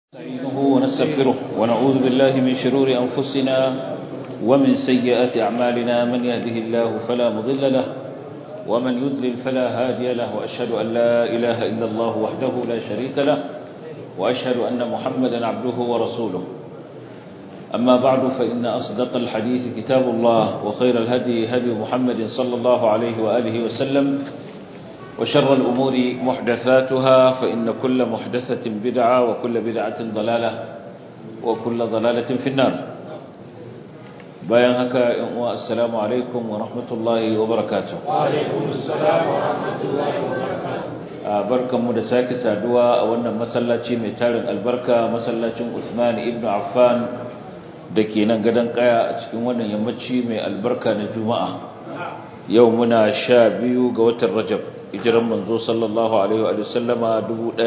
نستعينه ونستغفره ونعوذ بالله من شرور أنفسنا ومن سيئات أعمالنا من يهده الله فلا مضل له ومن يضلل فلا هادي له وأشهد أن لا إله إلا الله وحده لا شريك له وأشهد أن محمدا عبده ورسوله أما بعد فإن أصدق الحديث كتاب الله وخير الهدي هدي محمد صلى الله عليه وآله وسلم وشر الأمور محدثاتها فإن كل محدثة بدعة وكل بدعة ضلالة وكل ضلالة في النار bayan haka yan uwa assalamu alaikum wa rahmatullahi wa barakatuh wa alaikum assalam wa rahmatullahi wa barakatuh barkanmu da sake saduwa a wannan masallaci mai tarin albarka masallacin Uthman ibn Affan da ke nan gadon kaya a cikin wannan yammaci mai albarka na Juma'a yau muna sha biyu ga watan Rajab hijiran manzo sallallahu alaihi wa sallama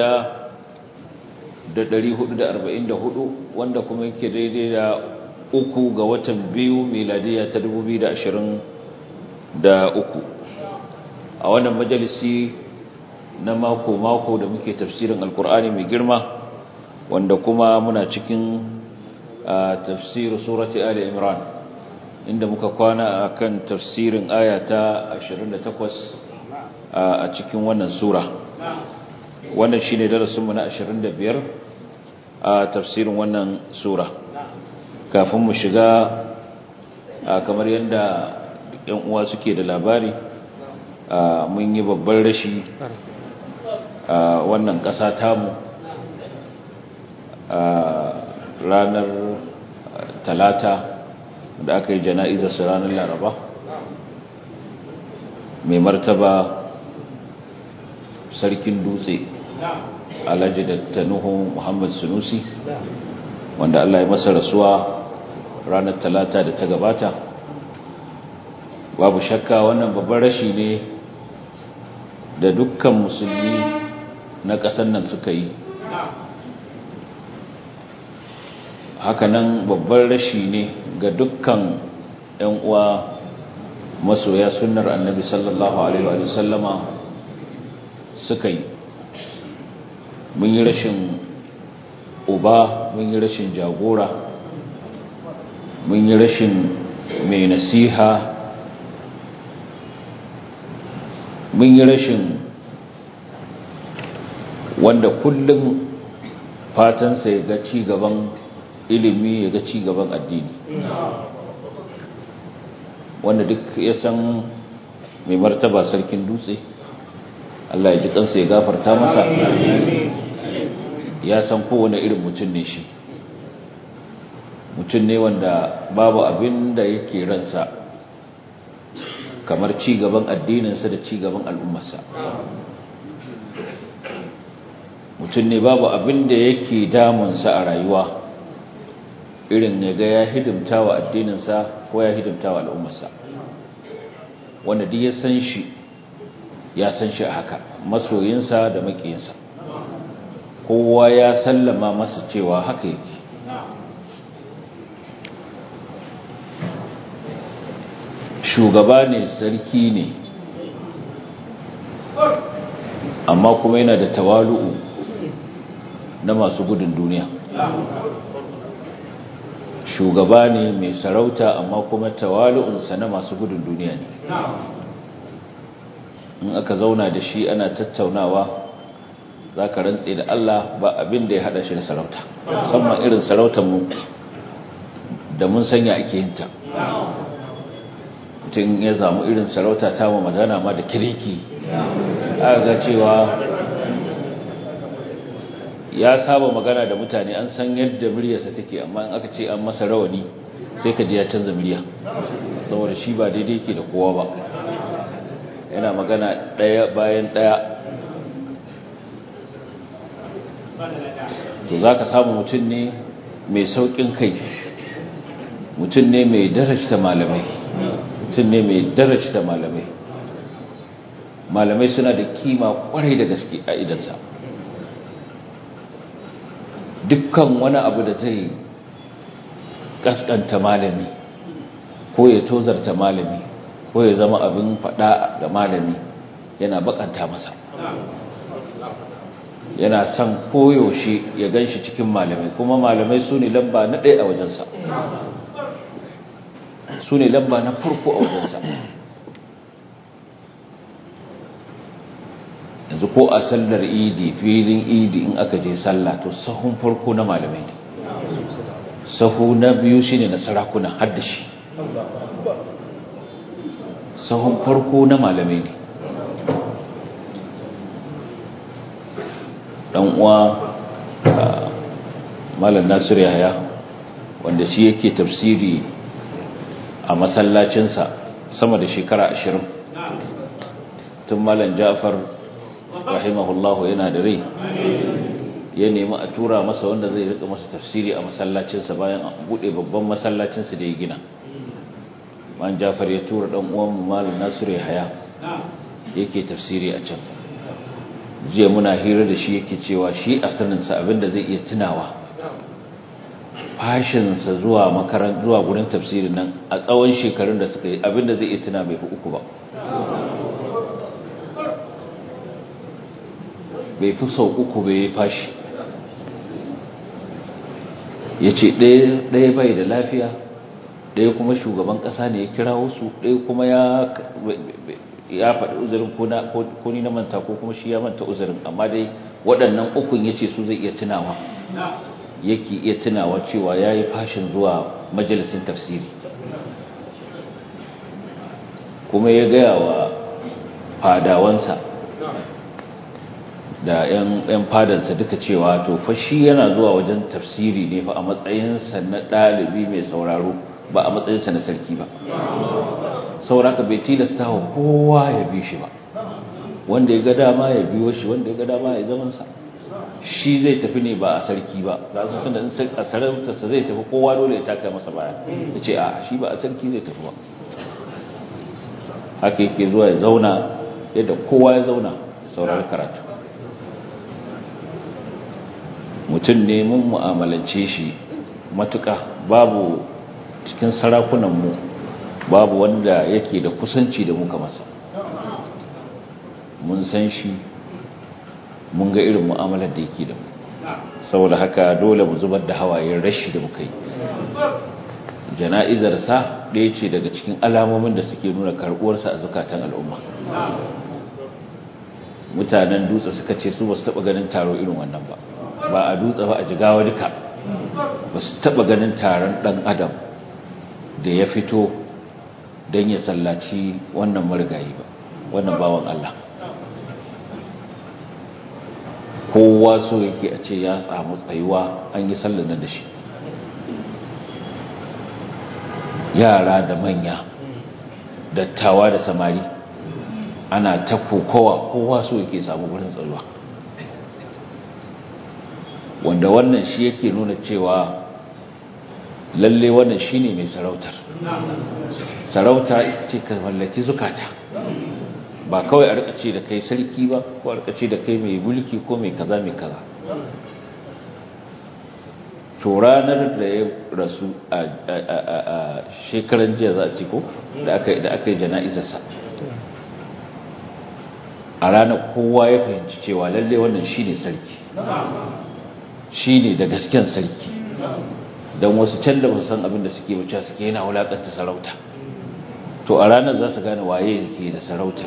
1444 wanda kuma yake daidai da uku ga watan biyu miladiya ta 2023 a wannan majalisi na mako-mako da muke tafsirin alkur'ani mai girma wanda kuma muna cikin tafsirin surati ali imran inda muka kwana akan tafsirin aya ta 28 a cikin wannan sura wannan shine darasinmu na 25 a tafsirin wannan sura kafin mu shiga kamar yadda yan uwa suke da labari mun yi babban rashi a wannan ƙasa tamu a ranar talata da aka yi jana'izarsa ranar laraba mai martaba sarkin dutse alhaji da tanuhu muhammad sunusi wanda allah ya masa rasuwa ranar talata da ta gabata babu shakka wannan babban rashi ne da dukkan musulmi na ƙasar nan suka yi hakanan babban rashi ne ga dukkan 'yan uwa masoya sunnar annabi sallallahu alaihi wa sallama suka yi mun yi rashin uba mun yi rashin jagora mun yi rashin mai nasiha mun yi rashin wanda kullum fatansa ya ga ci gaban ilimi ya ga ci gaban addini wanda duk ya san mai martaba sarkin dutse Allah ya ji kansa ya gafarta masa ya san kowane irin mutum ne shi mutum ne wanda babu abin da yake ransa kamar ci gaban addininsa da ci gaban al'ummarsa mutum ne babu abin da yake damunsa a rayuwa irin ya ga ya hidimta wa addininsa ko ya hidimta wa al'ummarsa wanda duk ya san shi ya san shi a haka masoyinsa da makiyinsa kowa ya sallama masa cewa haka yake shugaba ne sarki ne amma kuma yana da tawalu'u na masu gudun duniya shugaba ne mai sarauta amma kuma tawalu'unsa na masu gudun duniya ne in aka zauna da shi ana tattaunawa za ka rantse da Allah ba abin da ya hada shi da sarauta musamman irin sarautar mu da mun sanya ake yinta mutum ya zamu irin sarauta ta mu magana ma da kiriki aka ga cewa ya saba magana da mutane an san yadda muryarsa take amma in aka ce an masa rawani sai ka ji ya canza murya saboda shi ba daidai yake da kowa ba yana magana ɗaya bayan ɗaya to za ka samu mutum ne mai sauƙin kai mutum ne mai darajta malamai mutum ne mai darajta malamai malamai suna da kima kwarai da gaske a idansa dukkan wani abu da zai kaskanta malami ko ya tozarta malami ko ya zama abin fada ga malami yana bakanta masa yana son koyaushe ya gan shi cikin malamai kuma malamai su ne lamba na ɗaya a wajensa su ne lamba na farko a wajensa yanzu ko a sallar idi filin idi in aka je sallah to sahun farko na malamai ne sahu na biyu shine na sarakuna haddashi sahun farko na malamai ne dan uwa malam nasir yahaya wanda shi yake tafsiri a masallacinsa sama da shekara ashirin tun malam ja'far rahimahullahu yana da rai ya nemi a tura masa wanda zai rika masa tafsiri a masallacinsa bayan a bude babban masallacinsa da ya gina man jafar ya tura dan uwan malam nasiru yahaya yake tafsiri a can jiya muna hira da shi yake cewa shi a saninsa abinda zai iya tunawa fashinsa zuwa makaran zuwa gurin tafsirin nan a tsawon shekarun da suka yi abinda zai iya tuna bai fi uku ba bai fi sau uku bai yi fashi ya ce ɗaya bai da lafiya ɗaya kuma shugaban ƙasa ne ya kira wasu ɗaya kuma ya faɗi uzurin ko ni na manta ko kuma shi ya manta uzurin amma dai waɗannan ukun ya ce su zai iya tunawa yake iya tunawa cewa ya yi fashin zuwa majalisin tafsiri kuma ya gaya wa fadawansa da 'yan fadansa duka cewa to fashi yana zuwa wajen tafsiri ne fa a matsayinsa na ɗalibi mai sauraro ba a matsayinsa na sarki ba sauraka bai tilasta wa kowa ya bi shi ba wanda ya ga dama ya biyo shi wanda ya ga dama ya zamansa shi zai tafi ne ba a sarki ba za su tunda in a sarautarsa zai tafi kowa dole ya taka masa baya ya ce a shi ba a sarki zai tafi ba haka yake zuwa ya zauna yadda kowa ya zauna ya saurari karatu mutum ne mun mu'amalance shi matuƙa babu cikin sarakunanmu babu wanda yake da kusanci da muka masa mun san shi mun ga irin mu'amalar da yake da mu saboda haka dole mu zubar da hawayen rashi da muka yi jana'izarsa ɗaya ce daga cikin alamomin da suke nuna karɓuwarsa a zukatan al'umma mutanen dutse suka ce su ba su taɓa ganin taro irin wannan ba ba a dutse ba a jigawa duka ba su taɓa ganin taron ɗan adam da ya fito don ya sallaci wannan marigayi ba wannan bawan Allah kowa so yake a ce ya samu tsayuwa an yi sallanar da shi yara da manya dattawa da samari ana ta kokowa kowa so yake samu gurin tsayuwa wanda wannan shi yake nuna cewa lalle wannan shine mai sarautar sarauta ita ce ka mallaki zukata ba kawai a rikace da kai sarki ba ko a rikace da kai mai mulki ko mai kaza mai kaza to ranar da ya rasu a shekaran jiya za a ci ko da aka yi jana'izarsa a ranar kowa ya fahimci cewa lalle wannan shine sarki shine da gasken sarki don wasu can da basu san abin da suke wuce suke yana wulakanta sarauta to a ranar za su gane waye ke da sarautar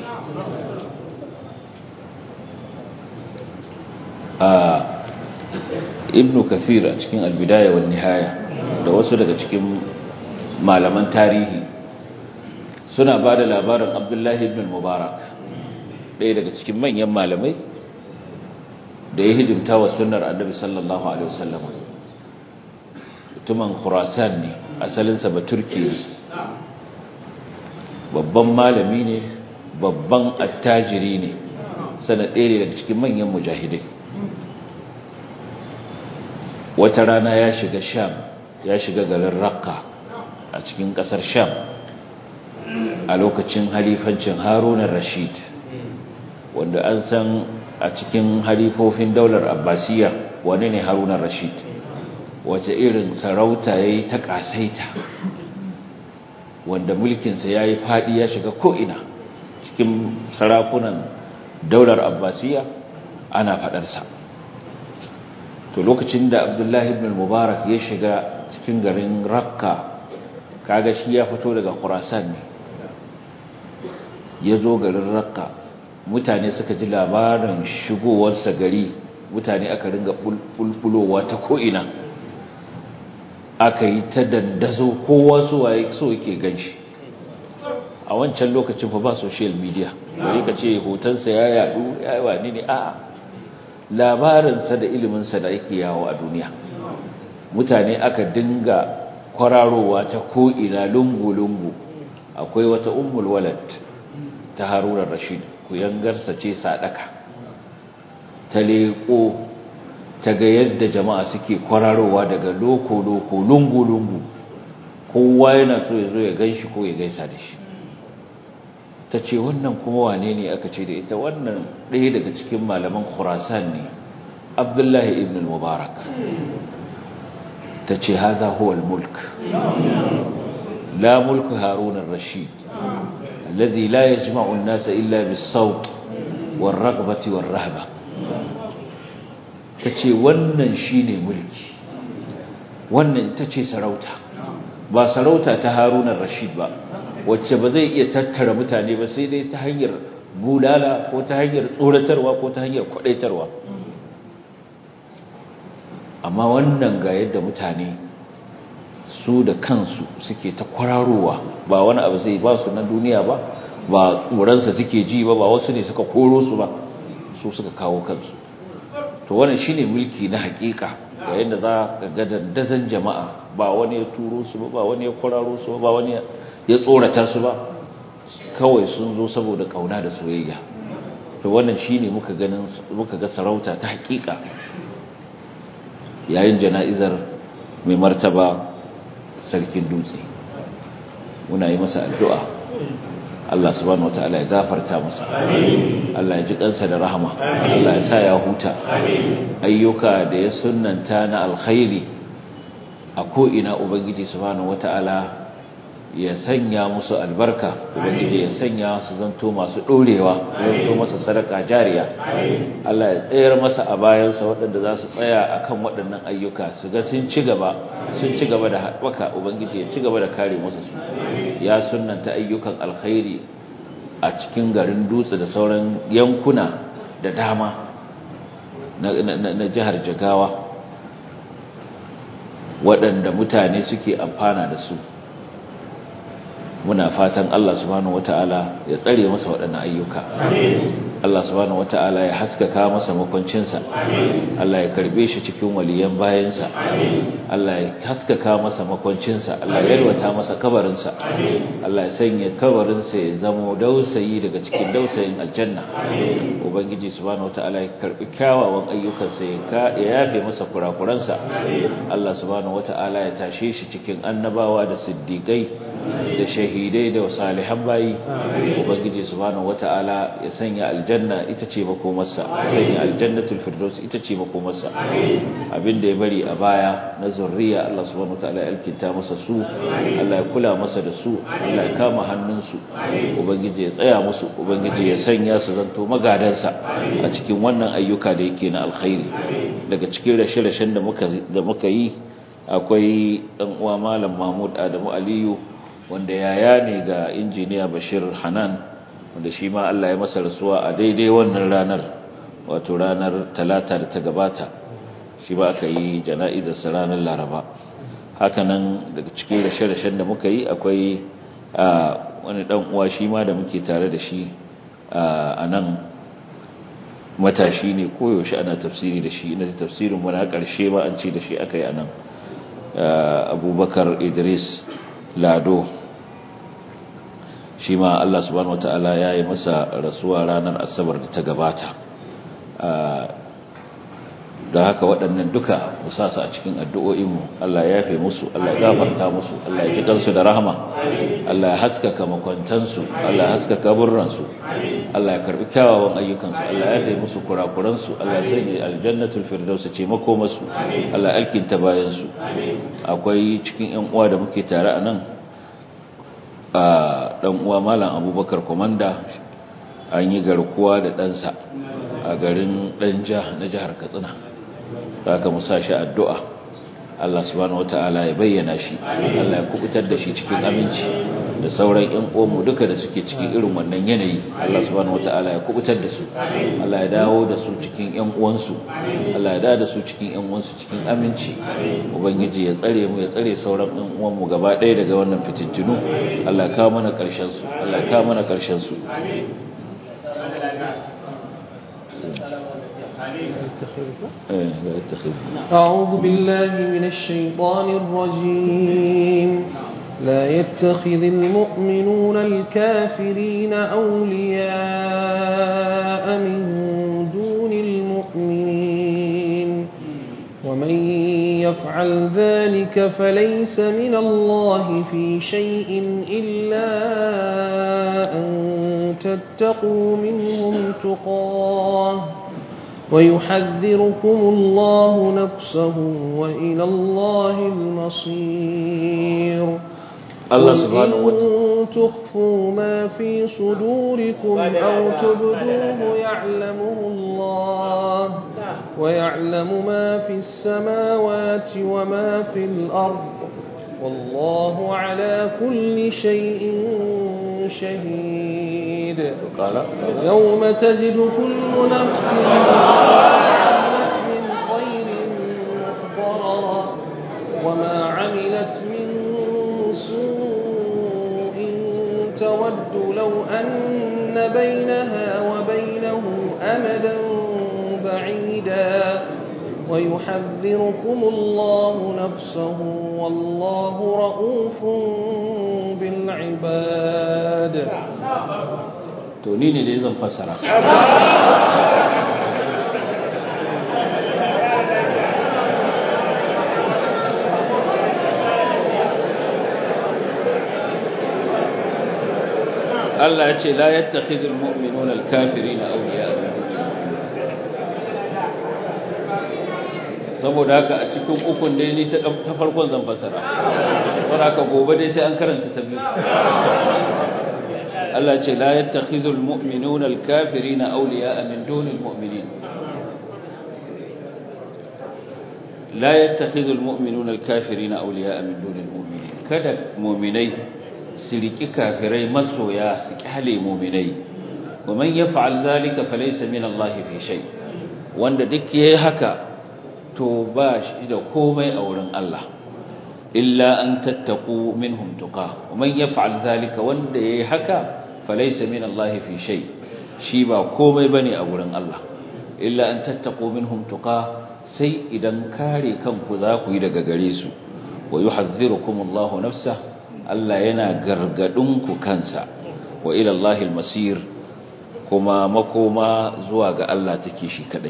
a ibnu kathir a cikin albidaya wa nihaya da wasu daga cikin malaman tarihi suna ba da labarin abdullahi ibn mubarak ɗaya daga cikin manyan malamai da ya hidimta wa sunnar annabi sallallahu alaihi wasallam mutumin khurasan ne asalinsa ba turki ne babban malami ne babban attajiri ne sana ɗaya ne daga cikin manyan mujahidai wata rana ya shiga sham ya shiga garin rakka a cikin ƙasar sham a lokacin halifancin harunan rashid wanda an san a cikin halifofin daular abbasiya wane ne harunan rashid wace irin sarauta ya yi ta ƙasaita wanda mulkinsa ya yi faɗi ya shiga ko'ina cikin sarakunan daular abbasiya ana faɗarsa to lokacin da abdullahi ibn mubarak ya shiga cikin garin rakka kaga shi ya fito daga khurasan ne ya zo garin rakka mutane suka ji labarin shigowarsa gari mutane aka ringa bulbulowa ta ko'ina aka yi ta dandazo kowa so yake ganshi a wancan lokacin fa ba social media bari ka ce hotonsa ya yadu ya yi wani ne a labarinsa da iliminsa da yake yawo a duniya mutane aka dinga kwararowa ta ko'ina lungu-lungu akwai wata ummul walad ta harunar rashid kuyangarsa ce sadaka ta leƙo ta ga yadda jama'a suke kwararowa daga loko-loko lungu-lungu kowa yana so ya zo ya gan shi ko ya gaisa da shi ta ce wannan kuma wane ne aka ce da ita wannan ɗaya daga cikin malaman khurasan ne abdullahi ibn mubarak ta ce haza huwa mulk la mulku harun rashid alladhi la yajma'u an-nasa illa bis-sawt war-raghbati war-rahba tace wannan shine mulki wannan ita ce sarauta ba sarauta ta harun rashid ba wacce ba zai iya tattara mutane ba sai dai ta hanyar bulala ko ta hanyar tsoratarwa ko ta hanyar kwadaitarwa amma wannan ga yadda mutane su da kansu suke ta kwararowa ba wani abu zai ba su na duniya ba ba tsoronsa suke ji ba ba wasu ne suka koro su ba su suka kawo kansu to wannan shine mulki na hakika yayin da za ka ga dandazon jama'a ba wani ya turo su ba ba wani ya kwararo su ba wani ya tsorata su ba kawai sun zo saboda kauna da soyayya to wannan shine muka ganin muka ga sarauta ta hakika yayin jana'izar mai martaba sarkin dutse muna yi masa addu'a Allah subhanahu wataala ya gafarta masa Allah ya ji kansa da rahama Allah ya sa ya huta ayyuka da ya sunnanta na alkhairi a ko ina ubangiji subhanahu wataala ya sanya musu albarka ubangiji ya sanya su zanto masu dorewa zanto masa sadaka jariya Allah ya tsayar masa a bayansa waɗanda za su tsaya akan waɗannan ayyuka su ga sun ci gaba sun ci gaba da haɓaka ubangiji ya ci gaba da kare masa su ya sunnanta ayyukan alkhairi a cikin garin dutse da sauran yankuna da dama na jihar jagawa waɗanda mutane suke amfana da su muna fatan Allah subhanahu wata'ala ya tsare masa waɗannan ayyuka Allah subhanahu wata'ala ya haskaka masa makwancinsa Allah ya karbe shi cikin waliyan bayansa Allah ya haskaka masa makwancinsa Allah ya yalwata masa kabarinsa Allah ya sanya kabarinsa ya zamo dausayi daga cikin dausayin aljanna ubangiji subhanahu wata'ala ya karbi kyawawan ayyukansa ya yafe masa kurakuransa Allah subhanahu wata'ala ya tashe shi cikin annabawa da siddiqai da shahidai da salihan bayi ubangiji subhanahu wata'ala ya sanya aljanna ita ce makomarsa sanya aljannatul firdaus ita ce makomarsa abinda ya bari a baya na zurriya Allah subhanahu wata'ala ya alkinta masa su Allah ya kula masa da su Allah ya kama hannunsu ubangiji ya tsaya musu ubangiji ya sanya su zanto magadansa a cikin wannan ayyuka da yake na alkhairi daga cikin rashe-rashen da muka da muka yi akwai dan uwa malam Mahmud Adamu Aliyu wanda yaya ne ga injiniya bashir hanan wanda shi ma Allah ya masa rasuwa a daidai wannan ranar wato ranar talata da ta gabata shi ba aka yi jana'izarsa ranar laraba hakanan daga cikin rashe-rashen da muka yi akwai wani dan uwa shi ma da muke tare da shi a nan matashi ne koyaushe ana tafsiri da shi na tafsirin wani ƙarshe ba an ce da shi aka yi a nan abubakar idris lado shi ma Allah subhanahu wata'ala ya yi masa rasuwa ranar asabar da ta gabata da haka waɗannan duka musasa a cikin addu'o'inmu Allah ya yafe musu Allah ya gafarta musu Allah ya ji kansu da rahama Allah ya haskaka makwantansu Allah ya haskaka burransu Allah ya karbi kyawawan ayyukansu Allah ya yafe musu kurakuransu Allah ya sanya aljannatul firdaus ce makomarsu Allah ya alkinta bayansu akwai cikin ƴan uwa da muke tare a nan a ɗan uwa malam abubakar komanda an yi garkuwa da ɗansa a garin ɗanja na jihar katsina haka mu sa shi addu'a Allah subhanahu wata'ala ya bayyana shi Allah ya kubutar da shi cikin aminci da sauran ƴan uwanmu duka da suke cikin irin wannan yanayi Allah subhanahu wata'ala ya kubutar da su Allah ya dawo da su cikin ƴan uwansu Allah ya dawo da su cikin ƴan uwansu cikin aminci ubangiji ya tsare mu ya tsare sauran ƴan uwanmu gaba ɗaya daga wannan fitintunu Allah ya kawo mana ƙarshen su Allah ya kawo mana ƙarshen su أعوذ بالله من الشيطان الرجيم لا يتخذ المؤمنون الكافرين أولياء من دون المؤمنين ومن يفعل ذلك فليس من الله في شيء إلا أن تتقوا منهم تقاه ويحذركم الله نفسه وإلى الله المصير الله سبحانه وتعالى تخفوا ما في صدوركم أو تبدوه يعلمه الله ويعلم ما في السماوات وما في الأرض والله على كل شيء شهيد قال يوم تجد كل نفس من خير محضرا وما عملت من سوء تود لو أن بينها وبينه أمدا بعيدا ويحذركم الله نفسه والله رؤوف بالعباد to ni ne dai zan fassara Allah ya ce la yattakhidul mu'minuna al-kafirina awliya saboda haka a cikin ukun dai ni ta ta farkon zan fassara saboda haka gobe dai sai an karanta ta biyu Allah ce la yattakhidul mu'minuna al-kafirina awliya'a min dunil mu'minin la yattakhidul mu'minuna al-kafirina awliya'a min dunil mu'minin kada mu'minai su riki kafirai masoya su kyale mu'minai wa man yaf'al dhalika falaysa min Allah fi shay wanda duk yayi haka to ba shi da komai a wurin Allah illa an tattaku minhum tuqa wa man yaf'al dhalika wanda yayi haka falaysa min Allah fi shay shi ba komai bane a wurin Allah illa an tattaku minhum tuqa sai idan kare kanku za ku yi daga gare su wa yuhadhdhirukum Allah nafsa Allah yana gargadin ku kansa wa ila Allah al-masir kuma makoma zuwa ga Allah take shi kadai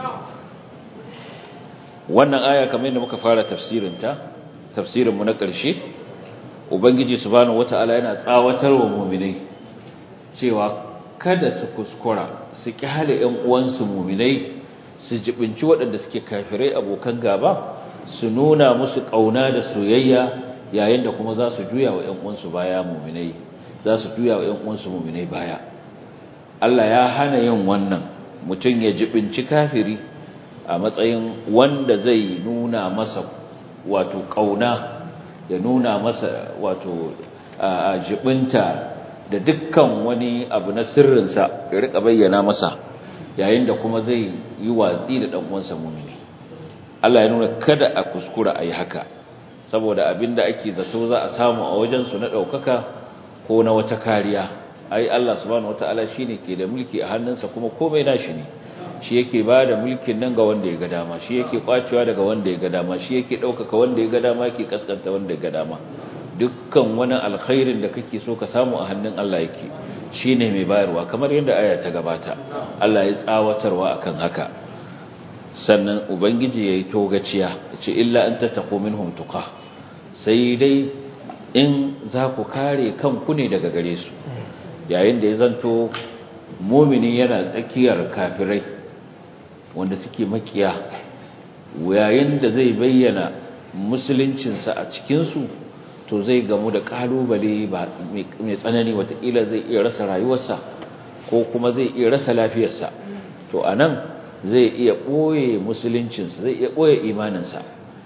wannan aya kamar yadda muka fara tafsirinta tafsirinmu na ƙarshe ubangiji subhanahu wata'ala yana tsawatarwa mu'minai cewa kada su kuskura su kyale ƴan uwansu mu'minai su jibinci waɗanda suke kafirai abokan gaba su nuna musu ƙauna da soyayya yayin da kuma za su juya wa ƴan uwansu baya mu'minai za su juya wa ƴan uwansu mu'minai baya Allah ya hana yin wannan mutum ya jibinci kafiri a matsayin wanda zai nuna masa wato kauna ya nuna masa wato a jibinta da dukkan wani abu na sirrinsa ya rika bayyana masa yayin da kuma zai yi watsi da dan uwansa mumini Allah ya nuna kada a kuskura ayi haka saboda abinda ake zato za a samu a wajen su na daukaka ko na wata kariya ai Allah subhanahu wataala shine ke da mulki a hannunsa kuma komai nashi ne shi yake ba da mulkin nan ga wanda ya ga dama shi yake kwacewa daga wanda ya ga dama shi yake ɗaukaka wanda ya ga dama yake kaskanta wanda ya ga dama dukkan wani alkhairin da kake so ka samu a hannun Allah yake shi ne mai bayarwa kamar yadda aya ta gabata Allah ya tsawatarwa akan haka sannan ubangiji ya yi togaciya ya ce illa an tattako minhum tuqa sai dai in za ku kare kanku ne daga gare su yayin da ya zanto mumini yana tsakiyar kafirai wanda suke makiya yayin da zai bayyana musuluncinsa a cikinsu to zai gamu da kalubale mai tsanani watakila zai iya rasa rayuwarsa ko kuma zai iya rasa lafiyarsa to a nan zai iya ɓoye musuluncinsa zai iya ɓoye imaninsa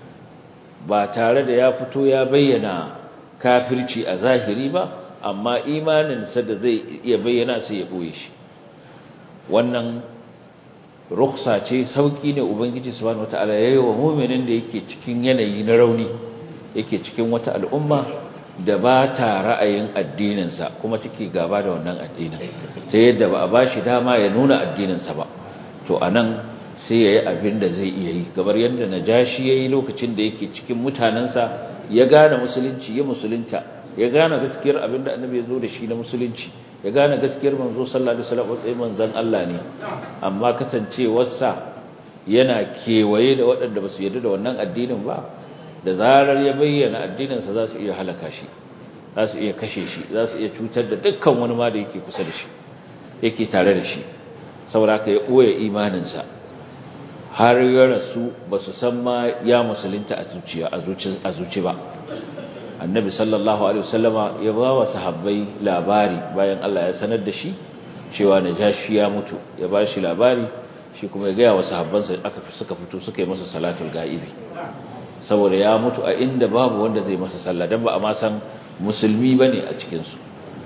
ba tare da ya fito ya bayyana kafirci a zahiri ba amma imaninsa da zai iya bayyana sai ya ɓoye shi wannan ruksa ce sauƙi ne ubangiji subhanahu wataala ya yi wa muminin da yake cikin yanayi na rauni yake cikin wata al'umma da ba ta ra'ayin addininsa kuma take gaba da wannan addinin ta yadda ba a ba shi dama ya nuna addininsa ba to a nan sai ya yi abin da zai iya yi gabar yadda na ja shi ya yi lokacin da yake cikin mutanensa ya gane musulunci ya musulunta ya gane gaskiyar abin da annabi ya zo da shi na musulunci ya gane gaskiyar manzo sallallahu alaihi wasallam sai manzon Allah ne amma kasancewarsa yana kewaye da waɗanda ba su yarda da wannan addinin ba da zarar ya bayyana addininsa za su iya halaka shi za su iya kashe shi za su iya cutar da dukkan wani ma da yake kusa da shi yake tare da shi saboda ka ya ɓoye imaninsa har ya rasu ba su san ma ya musulunta a zuciya a zuci ba annabi sallallahu alaihi wasallama ya ba wa sahabbai labari bayan Allah ya sanar da shi cewa najashi ya mutu ya ba shi labari shi kuma ya gaya wa sahabbansa aka suka fito suka yi masa salatul ga'ibi saboda ya mutu a inda babu wanda zai masa sallah dan ba a ma san musulmi bane a cikin su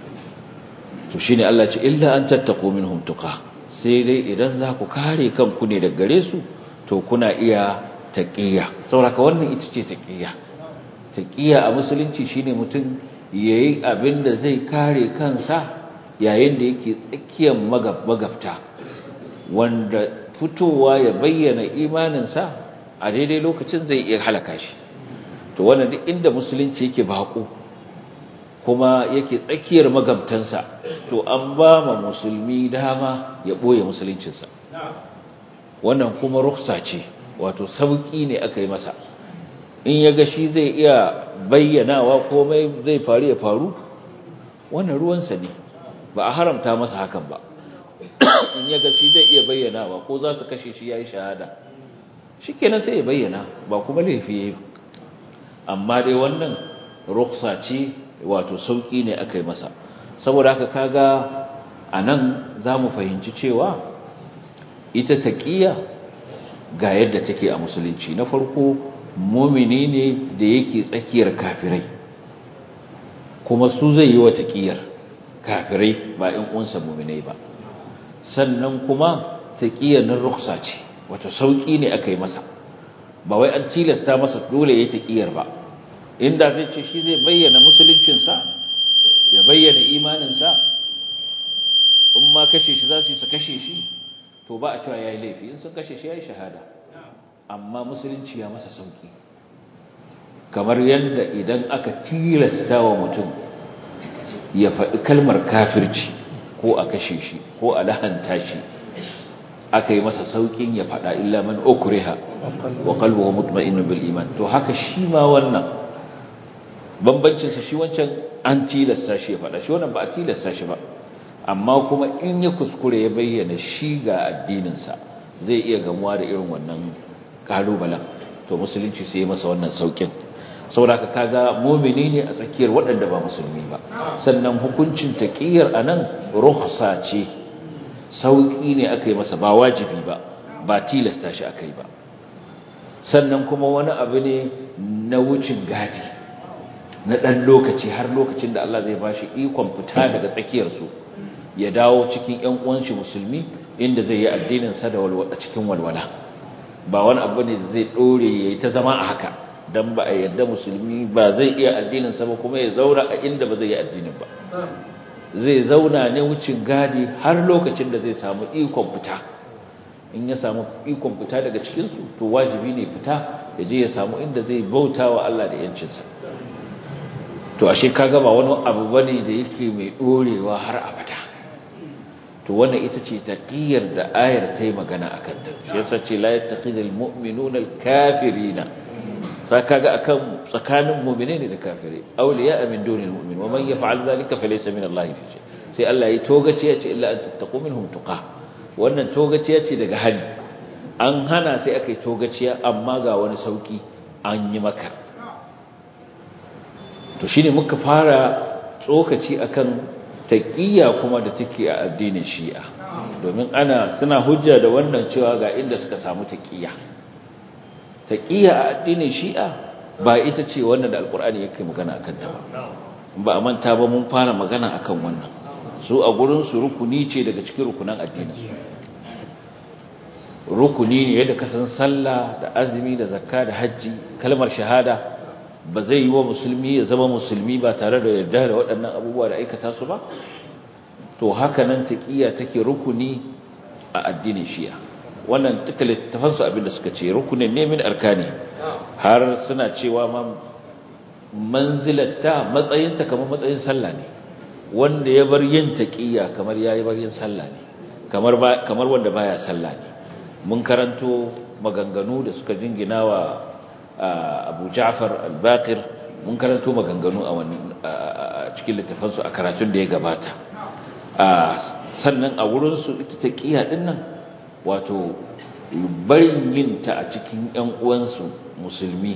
to shine Allah ce illa an tattaqu minhum tuqa sai dai idan za ku kare kanku ne daga gare su to kuna iya taqiya saboda wannan ita ce taqiya taqiya a musulunci shine mutum yayi abin da zai kare kansa yayin da yake tsakiyar magabta wanda fitowa ya bayyana imaninsa a daidai lokacin zai iya halaka shi to wannan duk inda musulunci yake bako kuma yake tsakiyar magabtansa to an ba ma musulmi dama ya boye musuluncinsa wannan kuma ruksa ce wato sauki ne aka yi masa in ya ga shi zai iya bayyanawa komai zai faru ya faru wannan ruwansa ne ba a haramta masa hakan ba in ya ga shi zai iya bayyanawa ko za su kashe shi ya yi shahada shi kenan sai ya bayyana ba kuma laifi ya yi amma dai wannan ruksa ce wato sauƙi ne aka yi masa saboda haka kaga a nan za mu fahimci cewa ita taƙiya ga yadda take a musulunci na farko mumini ne da yake tsakiyar kafirai kuma su zai yi wa taƙiyar kafirai ba in unsa muminai ba sannan kuma taƙiyar nan ruksa ce wato sauƙi ne aka yi masa ba wai an tilasta masa dole ya taƙiyar ba inda zai ce shi zai bayyana musuluncinsa ya bayyana imaninsa in ma kashe shi za su yi su kashe shi to ba a cewa ya yi laifi in sun kashe shi ya yi shahada amma musulunci ya masa sauƙi kamar yadda idan aka tilasta wa mutum ya faɗi kalmar kafirci ko a kashe shi ko a lahanta shi aka yi masa saukin ya faɗa illa man ukriha wa qalbuhu mutma'innun bil iman to haka shi ma wannan bambancin sa shi wancan an tilasta shi ya faɗa shi wannan ba a tilasta shi ba amma kuma in ya kuskure ya bayyana shi ga addinin sa zai iya gamuwa da irin wannan kalubalen to musulunci sai ya masa wannan saukin saboda ka kaga mu'mini ne a tsakiyar waɗanda ba musulmi ba sannan hukuncin taqiyar anan rukhsa ce sauƙi ne aka yi masa ba wajibi ba ba tilasta shi aka yi ba sannan kuma wani abu ne na wucin gadi na ɗan lokaci har lokacin da Allah zai ba shi ikon fita daga tsakiyarsu ya dawo cikin ‘yan uwanshi musulmi inda zai yi addininsa da walwala cikin walwala ba wani abu ne da zai ɗore ya yi ta zama a haka don ba a yadda musulmi ba zai iya addininsa ba kuma ya zaura a inda ba zai yi addinin ba zai zauna ne wucin gadi har lokacin da zai samu ikon fita in ya samu ikon fita daga cikinsu to wajibi ne fita ya je ya samu inda zai bauta wa Allah da yancinsa to ashe kaga ba wani abu bane da yake mai dorewa har abada to wannan ita ce taqiyar da ayar ta yi magana akan ta shi yasa ce la yattaqidul mu'minuna al-kafirina sai kaga akan tsakanin mu'mini ne da kafiri awliya min dunil mu'min wa man yaf'al dhalika falaysa min Allah fi shay sai Allah ya togace ya ce illa an tattaqu minhum tuqa wannan togaciya ce daga hali an hana sai aka yi togaciya amma ga wani sauki an yi maka to shine muka fara tsokaci akan taqiyya kuma da take a addinin Shi'a domin ana suna hujja da wannan cewa ga inda suka samu taqiya taqiya a addinin shi'a ba ita ce wannan da alkur'ani yake magana akan ta ba ba a manta ba mun fara magana akan wannan su a gurin su rukuni ce daga cikin rukunan addinin su rukuni ne yadda ka san sallah da azumi da zakka da haji kalmar shahada ba zai yi wa musulmi ya zama musulmi ba tare da yarda da waɗannan abubuwa da aikata su ba to haka nan taqiya take rukuni a addinin shi'a wannan duka littafan su abinda suka ce rukunin ne min arkani har suna cewa ma manzilatta matsayinta kamar matsayin sallah ne wanda ya bar yin taqiya kamar yayi bar yin sallah ne kamar kamar wanda baya sallah ne mun karanto maganganu da suka jingina wa Abu Ja'far al-Baqir mun karanto maganganu a cikin littafansu a karatun da ya gabata sannan a wurin su ita taqiya din nan wato barin yin ta a cikin ƴan uwansu musulmi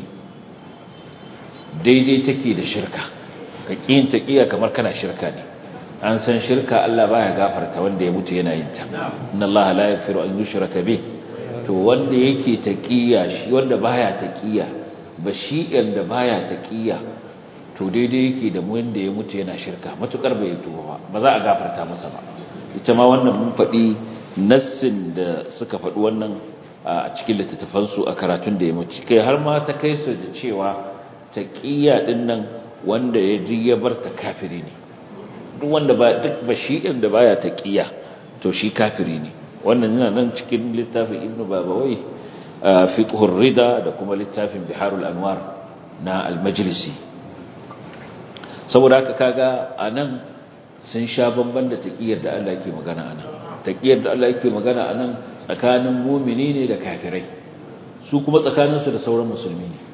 daidai take da shirka ka kin taqiya kamar kana shirka ne an san shirka Allah baya gafarta wanda ya mutu yana yin ta inna Allah la yaghfiru an yushraka bih to wanda yake taqiya shi wanda baya taqiya ba shi da baya taqiya to daidai yake da wanda ya mutu yana shirka matukar bai tuba ba ba za a gafarta masa ba ita ma wannan mun faɗi nassin da suka faɗi wannan a cikin littattafansu a karatun da ya mutu kai har ma ta kai su da cewa taqiya din nan wanda ya ji ya bar ta kafiri ne duk wanda ba duk bashi'in da baya taqiya to shi kafiri ne wannan yana nan cikin littafin ibnu babawai fiqhur rida da kuma littafin biharul anwar na al-majlisi saboda haka kaga anan sun sha bamban da taqiyar da Allah yake magana anan taqiyar da Allah yake magana anan tsakanin mu'mini ne da kafirai su kuma tsakaninsu da sauran musulmi ne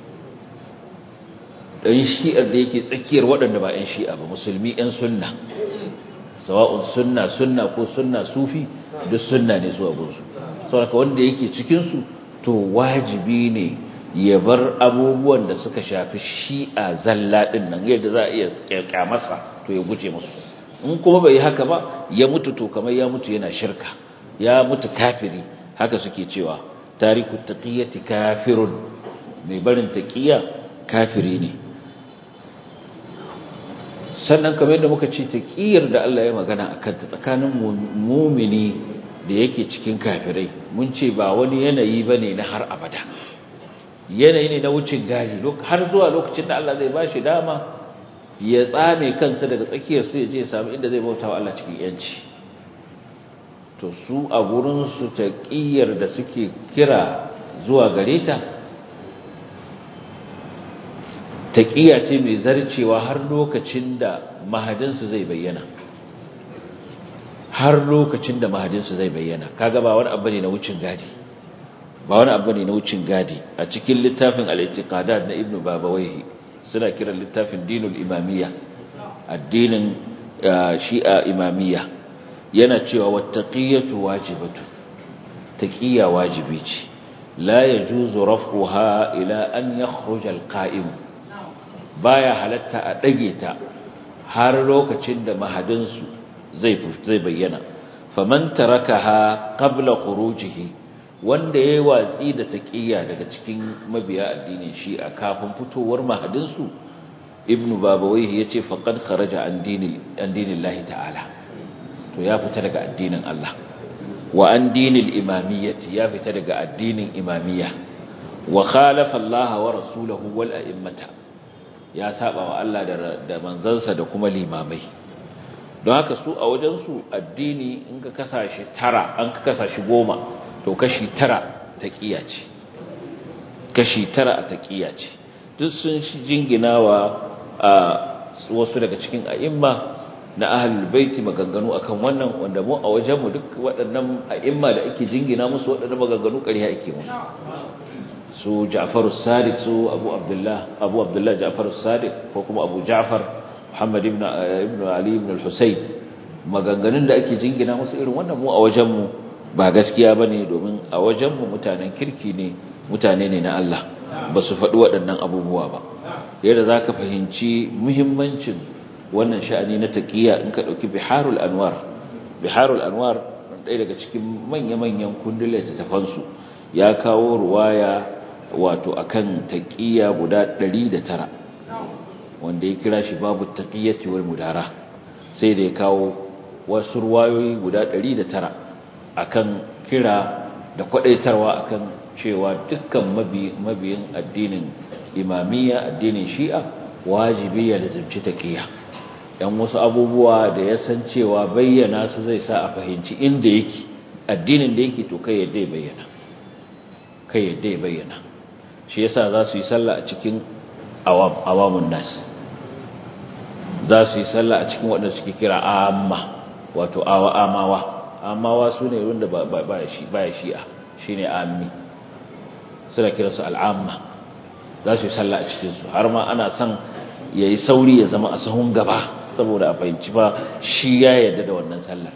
ɗan shi'ar da yake tsakiyar waɗanda ba 'yan shi'a ba musulmi 'yan sunna sawa'un sunna sunna ko sunna sufi duk sunna ne su abinsu sauraka wanda yake cikinsu to wajibi ne ya bar abubuwan da suka shafi shi'a zalla ɗin nan yadda za a iya kyamarsa to ya guje musu in kuma bai haka ba ya mutu to kamar ya mutu yana shirka ya mutu kafiri haka suke cewa tariku taqiyati kafirun mai barin taqiya kafiri ne sannan kamar yadda muka ce taqiyar da Allah ya magana akan ta tsakanin mu'mini da yake cikin kafirai mun ce ba wani yanayi bane na har abada yanayi ne na wucin gari har zuwa lokacin da Allah zai bashi dama ya tsame kansa daga tsakiyar su ya je samu inda zai bauta wa Allah cikin yanci to su a gurin su taqiyar da suke kira zuwa gare ta taƙiya ce mai zarcewa har lokacin da mahadinsu zai bayyana har lokacin da mahadinsu zai bayyana kaga ba wani abu ne na wucin gadi ba wani abu ne na wucin gadi a cikin littafin al-i'tiqadat na ibnu babawayhi suna kiran littafin dinul imamiyya addinin shi'a imamiyya yana cewa wattaqiyatu wajibatu taqiya wajibi ce la yajuzu raf'uha ila an yakhruja al-qa'im baya halatta a ɗage ta har lokacin da mahadinsu zai zai bayyana faman tarakaha qabla khurujihi wanda yayi watsi da taqiyya daga cikin mabiya addinin Shi'a kafin fitowar mahadinsu ibnu babawayhi yace faqad kharaja an dinil an dinillahi ta'ala to ya fita daga addinin Allah wa an dinil imamiyyati ya fita daga addinin imamiyya wa khalafa Allah wa rasulahu wal a'immata ya saba wa Allah da manzansa da kuma limamai don haka su a wajensu addini in ka kasa shi tara an ka kasa shi goma to kashi tara taƙiya ce kashi tara a taƙiya ce duk sun shi jingina wa wasu daga cikin a'imma na ahlul baiti maganganu akan wannan wanda mu a wajenmu duk waɗannan a'imma da ake jingina musu waɗannan maganganu ƙarya ake musu su Ja'far as-Sadiq su Abu Abdullah Abu Abdullah Ja'far as-Sadiq ko kuma Abu Ja'far Muhammad ibn ibn Ali ibn al-Husayn maganganun da ake jingina musu irin wannan mu a wajen mu ba gaskiya bane domin a wajen mu mutanen kirki ne mutane ne na Allah ba su faɗi waɗannan abubuwa ba yadda zaka fahimci muhimmancin wannan sha'ani na taqiya in ka dauki Biharul Anwar Biharul Anwar ɗaya daga cikin manya-manyan kundin littattafansu ya kawo ruwaya wato akan taqiya guda 109 wanda ya kira shi babu taqiyyati wal mudara sai da ya kawo wasu ruwayoyi guda 109 akan kira da kwadaitarwa akan cewa dukkan mabiyin addinin imamiyya addinin shi'a wajibi ya lazimci taqiyya dan wasu abubuwa da ya san cewa bayyana su zai sa a fahimci inda yake addinin da yake to kai yadda ya bayyana kai yadda ya bayyana shi yasa za su yi sallah a cikin awamun nas za su yi sallah a cikin waɗanda suke kira amma wato awa amawa amawa su ne wanda ba ya shi'a shi ne ammi suna kiransu al'amma za su yi sallah a cikinsu har ma ana son ya yi sauri ya zama a sahun gaba saboda a fahimci ba shi ya yarda da wannan sallar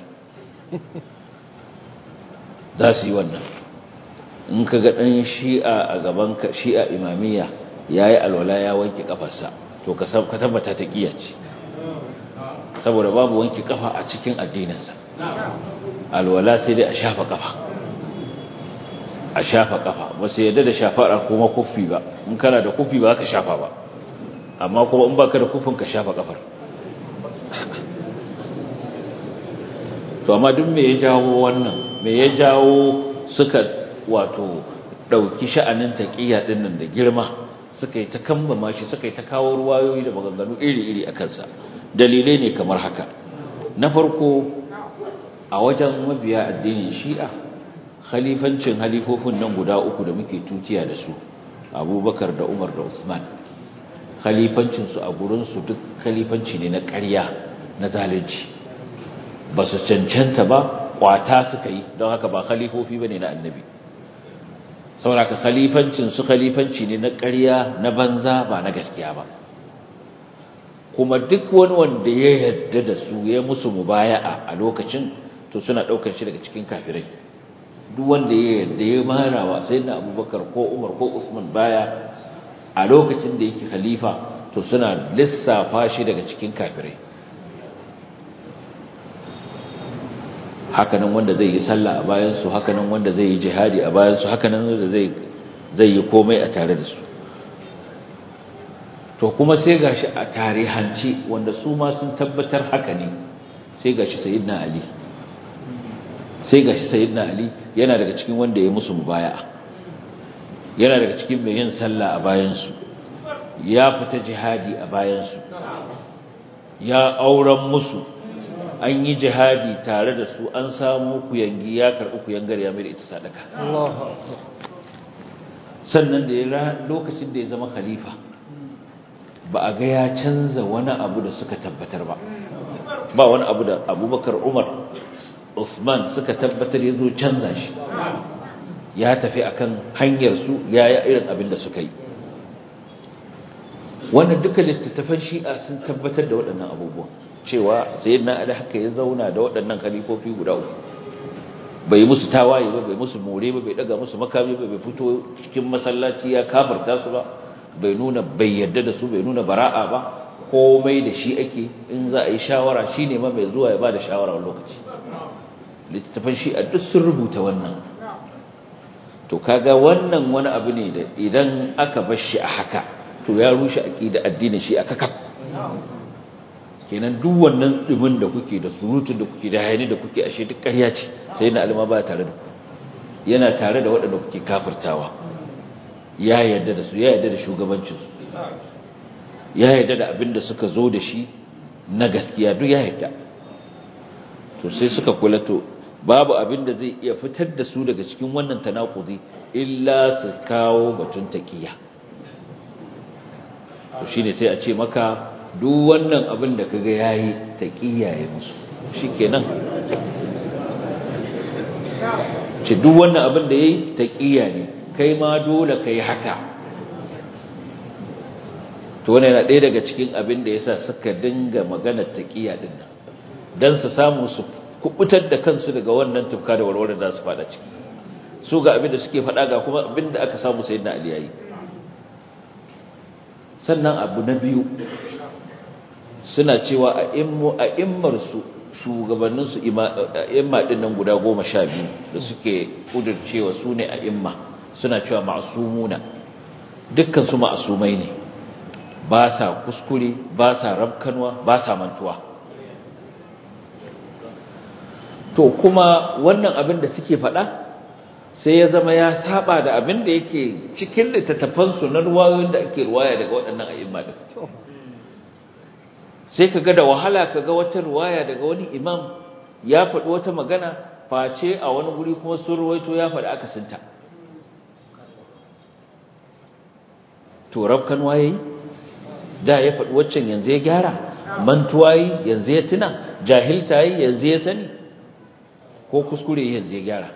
za su yi wannan in ka ga ɗan shi'a a gaban shi'a imamiyya ya yi alwala ya wanke ƙafarsa to ka tabbata ta ƙiya ce saboda babu wanke ƙafa a cikin addininsa alwala sai dai a shafa ƙafa a shafa ƙafa ba sai yadda da shafa kuma kufi ba in kana da kufi ba ka shafa ba amma kuma in baka da kufin ka shafa ƙafar to amma duk me ya jawo wannan me ya jawo suka wato ɗauki sha'anin taƙiyya ɗin nan da girma suka yi ta kambama shi suka yi ta kawo ruwayoyi da maganganu iri-iri a kansa dalilai ne kamar haka na farko a wajen mabiya addinin shi'a khalifancin halifofin nan guda uku da muke tutiya da su abubakar da umar da usman khalifancinsu a gurinsu duk khalifanci ne na ƙarya na zalunci ba su cancanta ba kwata suka yi don haka ba khalifofi ba ne na annabi sauraka khalifancin su khalifanci ne na ƙarya na banza ba na gaskiya ba kuma duk wani wanda ya yarda da su ya musu mubaya'a a lokacin to suna ɗaukar shi daga cikin kafirai duk wanda ya yarda ya marawa sai na abubakar ko umar ko usman baya a lokacin da yake khalifa to suna lissafa shi daga cikin kafirai hakanan wanda zai yi sallah a bayansu hakanan wanda zai yi jihadi a bayansu hakanan wanda zai zai yi komai a tare da su to kuma sai gashi a tarihance wanda su ma sun tabbatar haka ne sai gashi sayyidina ali sai gashi sayyidina ali yana daga cikin wanda ya musu mubaya'a yana daga cikin mai yin sallah a bayansu ya fita jihadi a bayansu ya auren musu an yi jihadi tare da su an samu kuyangi ya karɓi kuyangar ya mai ita sadaka sannan da ya lokacin da ya zama khalifa ba a ga ya canza wani abu da suka tabbatar ba ba wani abu da abubakar umar usman suka tabbatar ya zo canza shi ya tafi akan hanyar su ya yi irin abin da suka yi wannan duka littattafan shi'a sun tabbatar da waɗannan abubuwan cewa sayyidina ali haka ya zauna da waɗannan khalifofi guda uku bai musu tawaye ba bai musu more ba bai daga musu makami ba bai fito cikin masallaci ya kafarta su ba bai nuna bai yarda da su bai nuna bara'a ba komai da shi ake in za a yi shawara shine ma mai zuwa ya bada shawara a lokaci littattafan shi a duk sun rubuta wannan to kaga wannan wani abu ne da idan aka bar shi a haka to ya rushe aqida addinin shi aka kaf kenan duk wannan dumin da kuke da surutun da kuke da hayani da kuke ashe duk ƙarya ce sai na alma ba tare da ku yana tare da waɗanda kuke kafirtawa ya yarda da su ya yarda da shugabancin su ya yarda da abin da suka zo da shi na gaskiya duk ya yarda to sai suka kula to babu abin da zai iya fitar da su daga cikin wannan tanakudi illa su kawo batun taqiya to shine sai a ce maka duk wannan abin da kaga yayi taqiya ya musu shikenan ce duk wannan abin da yayi taqiya ne kai ma dole kai haka to wannan yana ɗaya daga cikin abin da yasa suka dinga maganar taqiya din nan dan su samu su kubutar da kansu daga wannan tufka da warware da su fada ciki su ga abin da suke fada ga kuma abin da aka samu sayyidina ali yayi sannan abu na biyu suna cewa a immu a immar su shugabanninsu imma ɗin nan guda goma sha biyu da suke ƙudurcewa su ne a imma suna cewa ma'asumuna dukkansu ma'asumai ne ba sa kuskure ba sa rabkanwa ba sa mantuwa to kuma wannan abin da suke faɗa sai ya zama ya saba da abin da yake cikin littattafansu na ruwayoyin da ake ruwaya daga waɗannan a'imma din sai ka ga da wahala ka ga wata ruwaya daga wani imam ya faɗi wata magana face a wani guri kuma sun ruwaito ya faɗi akasinta to rabkan waye da ya faɗi waccan yanzu ya gyara mantuwa yi yanzu ya tuna jahilta yi yanzu ya sani ko kuskure yanzu ya gyara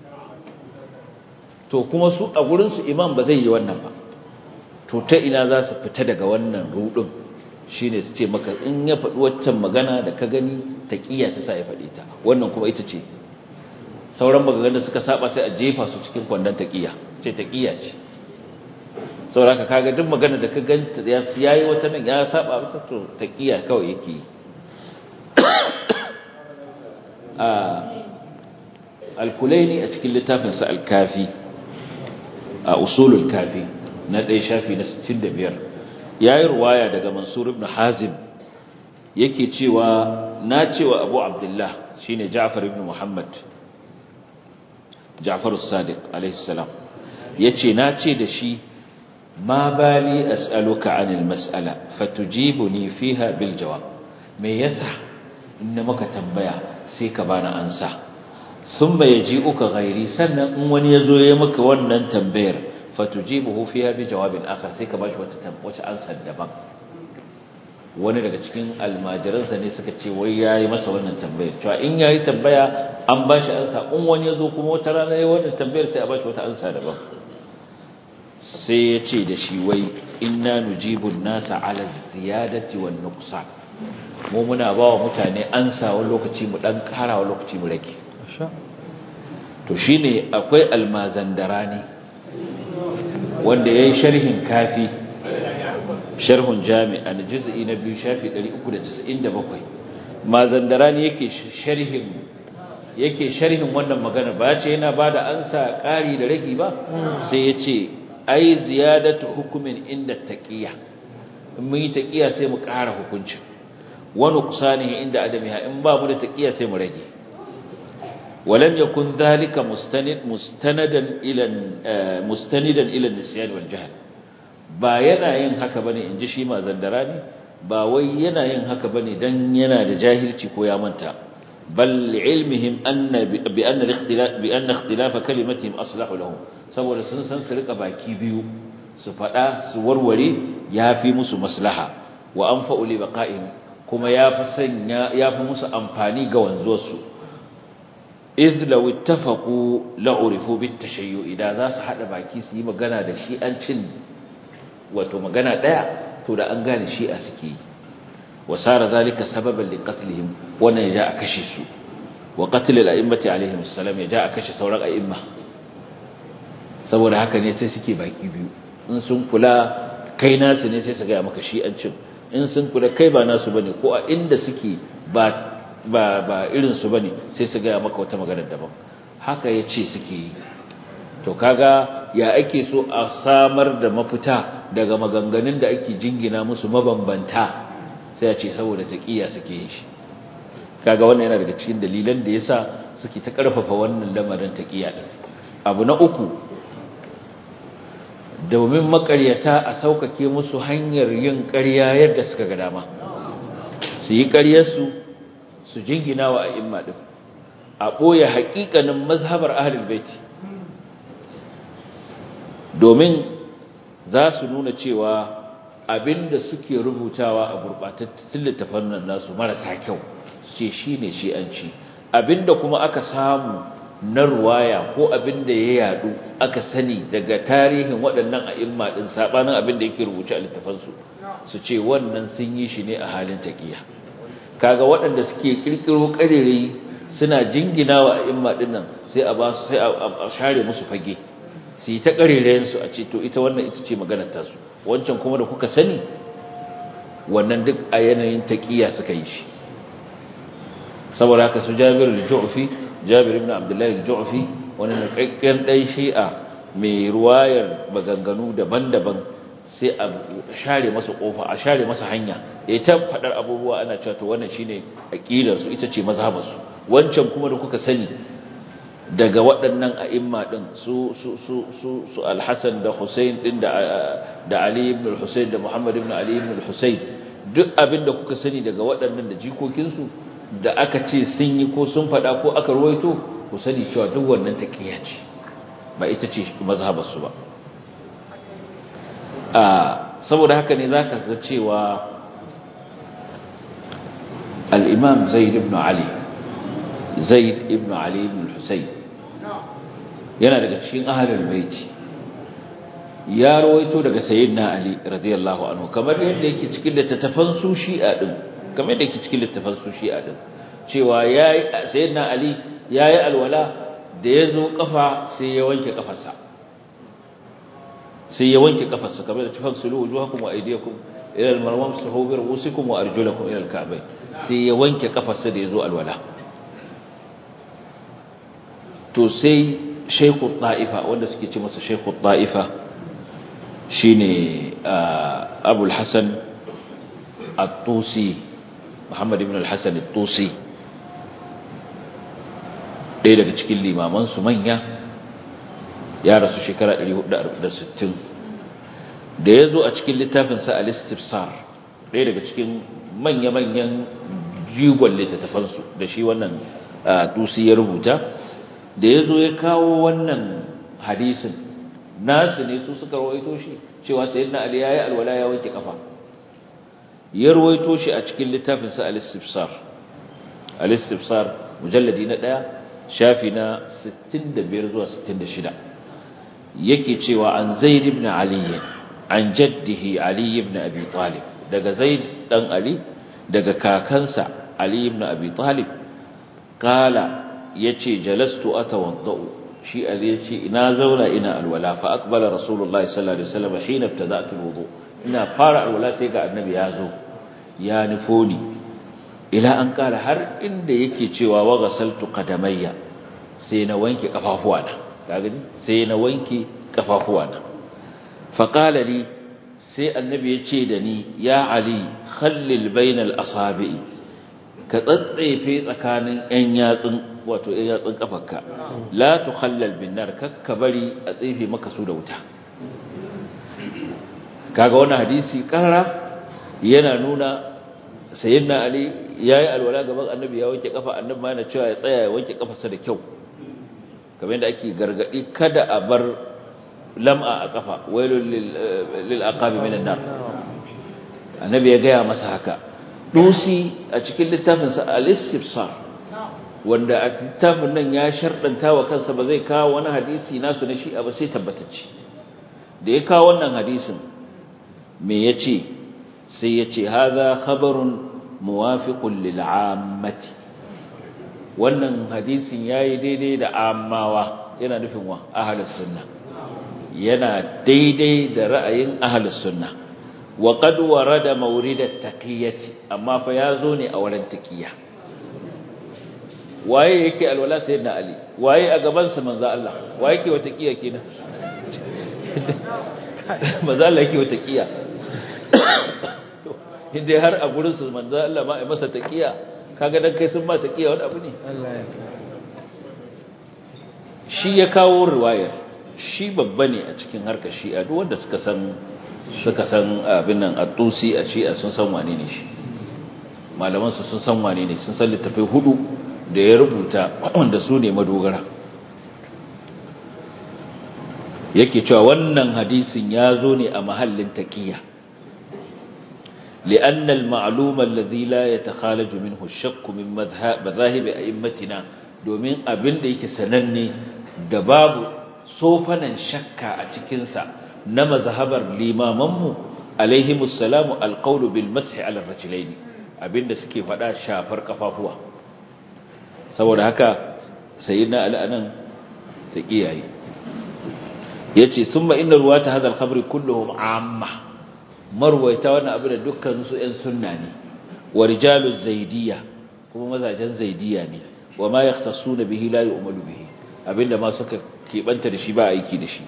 to kuma su a gurinsu imam ba zai yi wannan ba to ta ina za su fita daga wannan rudin shine su ce maka in ya faɗi waccan magana da ka gani taqiya ta sa ya faɗi ta wannan kuma ita ce sauran maganganun suka saba sai a jefa su cikin kwandon taqiya ce taqiya ce saboda kaga duk magana da ka ganta ya yayi wata nan ya saba masa to taqiya kawai yake yi a al-kulaini a cikin littafin sa al-kafi a usulul kafi na ɗaya shafi na 65 yayi ruwaya daga Mansur ibn Hazim yake cewa na cewa Abu Abdullah shine Ja'far ibn Muhammad Ja'far as-Sadiq alayhi salam yace na ce da shi ma bali as'aluka 'anil mas'ala fatujibuni fiha bil jawab me yasa inna maka tambaya sai ka bani ansa thumma yaji'uka ghairi sannan in wani yazo ya maka wannan tambayar fatujibuhu fiha bi jawabin akhar sai ka bashi wata wata ansa daban wani daga cikin almajiransa ne suka ce wai yayi masa wannan tambayar cewa in yayi tambaya an bashi ansa in wani yazo kuma wata rana yayi wannan tambayar sai a bashi wata ansa daban sai ya ce da shi wai inna nujibu nasa ala ziyadati wan nuqsan mu muna ba wa mutane ansa wani lokaci mu dan kara wani lokaci mu rage to shine akwai almazandarani wanda yayi sharhin kafi sharhun jami' an juz'i na biyu shafi 397 mazandarani yake sharhin yake sharhin wannan magana ba ce yana bada ansa ƙari da ragi ba sai yace ai ziyadatu hukumin inda taqiya in mun yi taqiya sai mu ƙara hukuncin wa nuqsanihi inda adamiha in ba mu da taqiya sai mu rage ولم يكن ذلك مستند مستندا الى مستندا الى النسيان والجهل ba yana yin haka bane inji shi ma zandarani ba wai yana yin haka bane dan yana da jahilci ko ya manta bal ilmihim anna bi anna al-ikhtilaf bi anna ikhtilaf kalimatihim aslahu lahum saboda sun san su rika baki biyu su fada su warware yafi musu maslaha wa anfa'u li baqa'ihim kuma yafi sanya yafi musu amfani ga wanzuwarsu idh law ittafaqu la'urifu bitashayyu idan za su hada baki su yi magana da shi an cin wato magana daya to da an gane shi a suke yi wasara zalika sababan liqatlihim wannan ya ja a kashe su wa qatl al-a'immati alaihim assalam ya ja a kashe sauran a'imma saboda haka ne sai suke baki biyu in sun kula kai nasu ne sai su ga maka shi an cin in sun kula kai ba nasu bane ko a inda suke ba ba ba irin su bane sai su ga maka wata magana daban haka yace suke yi to kaga ya ake so a samar da mafita daga maganganun da ake jingina musu mabambanta sai a ce saboda taqiya suke yin shi kaga wannan yana daga cikin dalilan da yasa suke ta karfafa wannan lamarin taqiya din abu na uku domin makaryata a saukake musu hanyar yin ƙarya yadda suka ga dama su yi ƙaryarsu su jingina wa a'imma din a ɓoye haƙiƙanin mazhabar ahlul baiti domin za su nuna cewa abinda suke rubutawa a gurɓatattun littafan nan nasu marasa kyau su ce shi ne shi'anci abinda kuma aka samu na ruwaya ko abinda ya yadu aka sani daga tarihin waɗannan a'imma ɗin saɓanin abinda yake rubuce a littafansu su ce wannan sun yi shi ne a halin taƙiya kaga waɗanda suke ƙirƙiro ƙarere suna jingina wa a'imma ɗin nan sai a ba su sai a share musu fage su yi ta ƙarerayensu a ce to ita wannan ita ce maganar tasu wancan kuma da kuka sani wannan duk a yanayin taƙiya suka yi shi saboda haka su Jabir al-Ju'fi Jabir ibn Abdullah al-Ju'fi wani nakakken dan Shi'a mai ruwayar maganganu daban-daban sai a share masa kofa a share masa hanya ya ta fadar abubuwa ana cewa to wannan shine aqidar su ita ce mazhabar su wancan kuma da kuka sani daga waɗannan a'imma din su su su su, su al-Hasan da Hussein din da da Ali ibn al-Husayn da Muhammad ibn Ali ibn al-Husayn duk abin da kuka sani daga waɗannan da jikokin su da aka ce sun yi ko sun fada ko aka ruwaito ku sani cewa duk wannan taqiya ce ba ita ce mazhabar su ba saboda haka ne za ka ga cewa al'imam zaid ibn ali zaid ibn ali ibn husayn yana daga cikin ahalar baiti ya rawaito daga sayyidina ali radiyallahu anhu kamar yadda yake cikin littattafan su shi'a din kamar yadda yake cikin littattafan su shi'a din cewa yayi sayyidina ali yayi alwala da yazo kafa sai ya wanke kafarsa sai ya wanke kafarsa kamar da tafassulu wujuhakum wa aydiyakum ila al-marwam suhu bi ru'usikum wa arjulakum ila al-ka'bayn sai ya wanke kafarsa da yazo alwala to sai shaykhu ta'ifa wanda suke ce masa shaykhu ta'ifa shine Abu al-Hasan at-Tusi Muhammad ibn al-Hasan at-Tusi ɗaya daga cikin limaman su manya ya rasu shekara 460 da ya zo a cikin littafinsa al-istifsar ɗaya daga cikin manya-manyan jigon littattafansu da shi wannan dusi ya rubuta da ya zo ya kawo wannan hadisin nasu ne su suka rawaito shi cewa sayyidina ali yayi alwala ya wanke kafa ya rawaito shi a cikin littafinsa al-istifsar al-istifsar mujalladi na ɗaya shafi na 65 zuwa 66 yake cewa an zaid ibn ali an jaddihi ali ibn abi talib daga zaid dan ali daga kakansa ali ibn abi talib kala yace jalastu atawaddau shi ali yace ina zauna ina alwala fa aqbala rasulullah sallallahu alaihi wasallam hina ibtada'tu alwudu ina fara alwala sai ga annabi ya zo ya nufo ni ila an kala har inda yake cewa wa ghasaltu qadamayya sai na wanke kafafuwana kagani sai na wanke kafafuwana faqala li sai annabi ya ce da ni ya ali khallil bainal asabi'i ka tsatsefe tsakanin yan yatsun wato yan yatsun kafarka la tukhallal bin nar kakka bari a tsefe maka su da wuta kaga wannan hadisi karara yana nuna sayyidina ali yayi alwala gaban annabi ya wanke kafa annabi ma yana cewa ya tsaya ya wanke kafarsa da kyau kamar yadda ake gargadi kada a bar lam'a a kafa wailul lil aqabi minan nar annabi ya gaya masa haka dusi a cikin littafin sa al-istifsar wanda a littafin nan ya shardanta wa kansa ba zai kawo wani hadisi nasu na shi'a ba sai tabbatacce da ya kawo wannan hadisin me yace sai yace hadha khabarun muwafiqun lil 'ammati wannan hadisin yayi daidai da ammawa yana nufin wa ahlus sunna yana daidai da ra'ayin ahlus sunna wa qad warada mawrid at-taqiyati amma fa yazo ne a wurin taqiya waye yake alwala sayyidina ali waye a gaban sa manzo Allah waye yake wa taqiya kenan manzo Allah yake wa taqiya to inda har a gurin su manzo Allah ma ai masa taqiya kaga dan kai sun ma taqiya wani abu ne Allah ya shi ya kawo riwayar shi babba ne a cikin harkar shi'a duk wanda suka san suka san abin nan at-tusi a shi'a sun san wane ne shi malaman su sun san wane ne sun san littafai hudu da ya rubuta wanda su ne madogara yake cewa wannan hadisin ya zo ne a mahallin taqiyya لأن المعلوم الذي لا يتخالج منه الشك من مذاهب أئمتنا domin abin da yake sananne da babu sofanan shakka a cikinsa na mazhabar limamanmu alaihimus salamu alqawlu bil mashi ala rajulaini abinda suke faɗa shafar kafafuwa saboda haka sayyidina ali anan ta kiyaye yace summa inna ruwata hadha al-khabri kulluhum amma marwaita wannan abu da dukkan su ɗan sunna ne wa rijalu zaidiyya kuma mazajen zaidiya ne wa ma yahtasuna bihi la yu'malu bihi abinda ma suka keɓanta da shi ba aiki da shi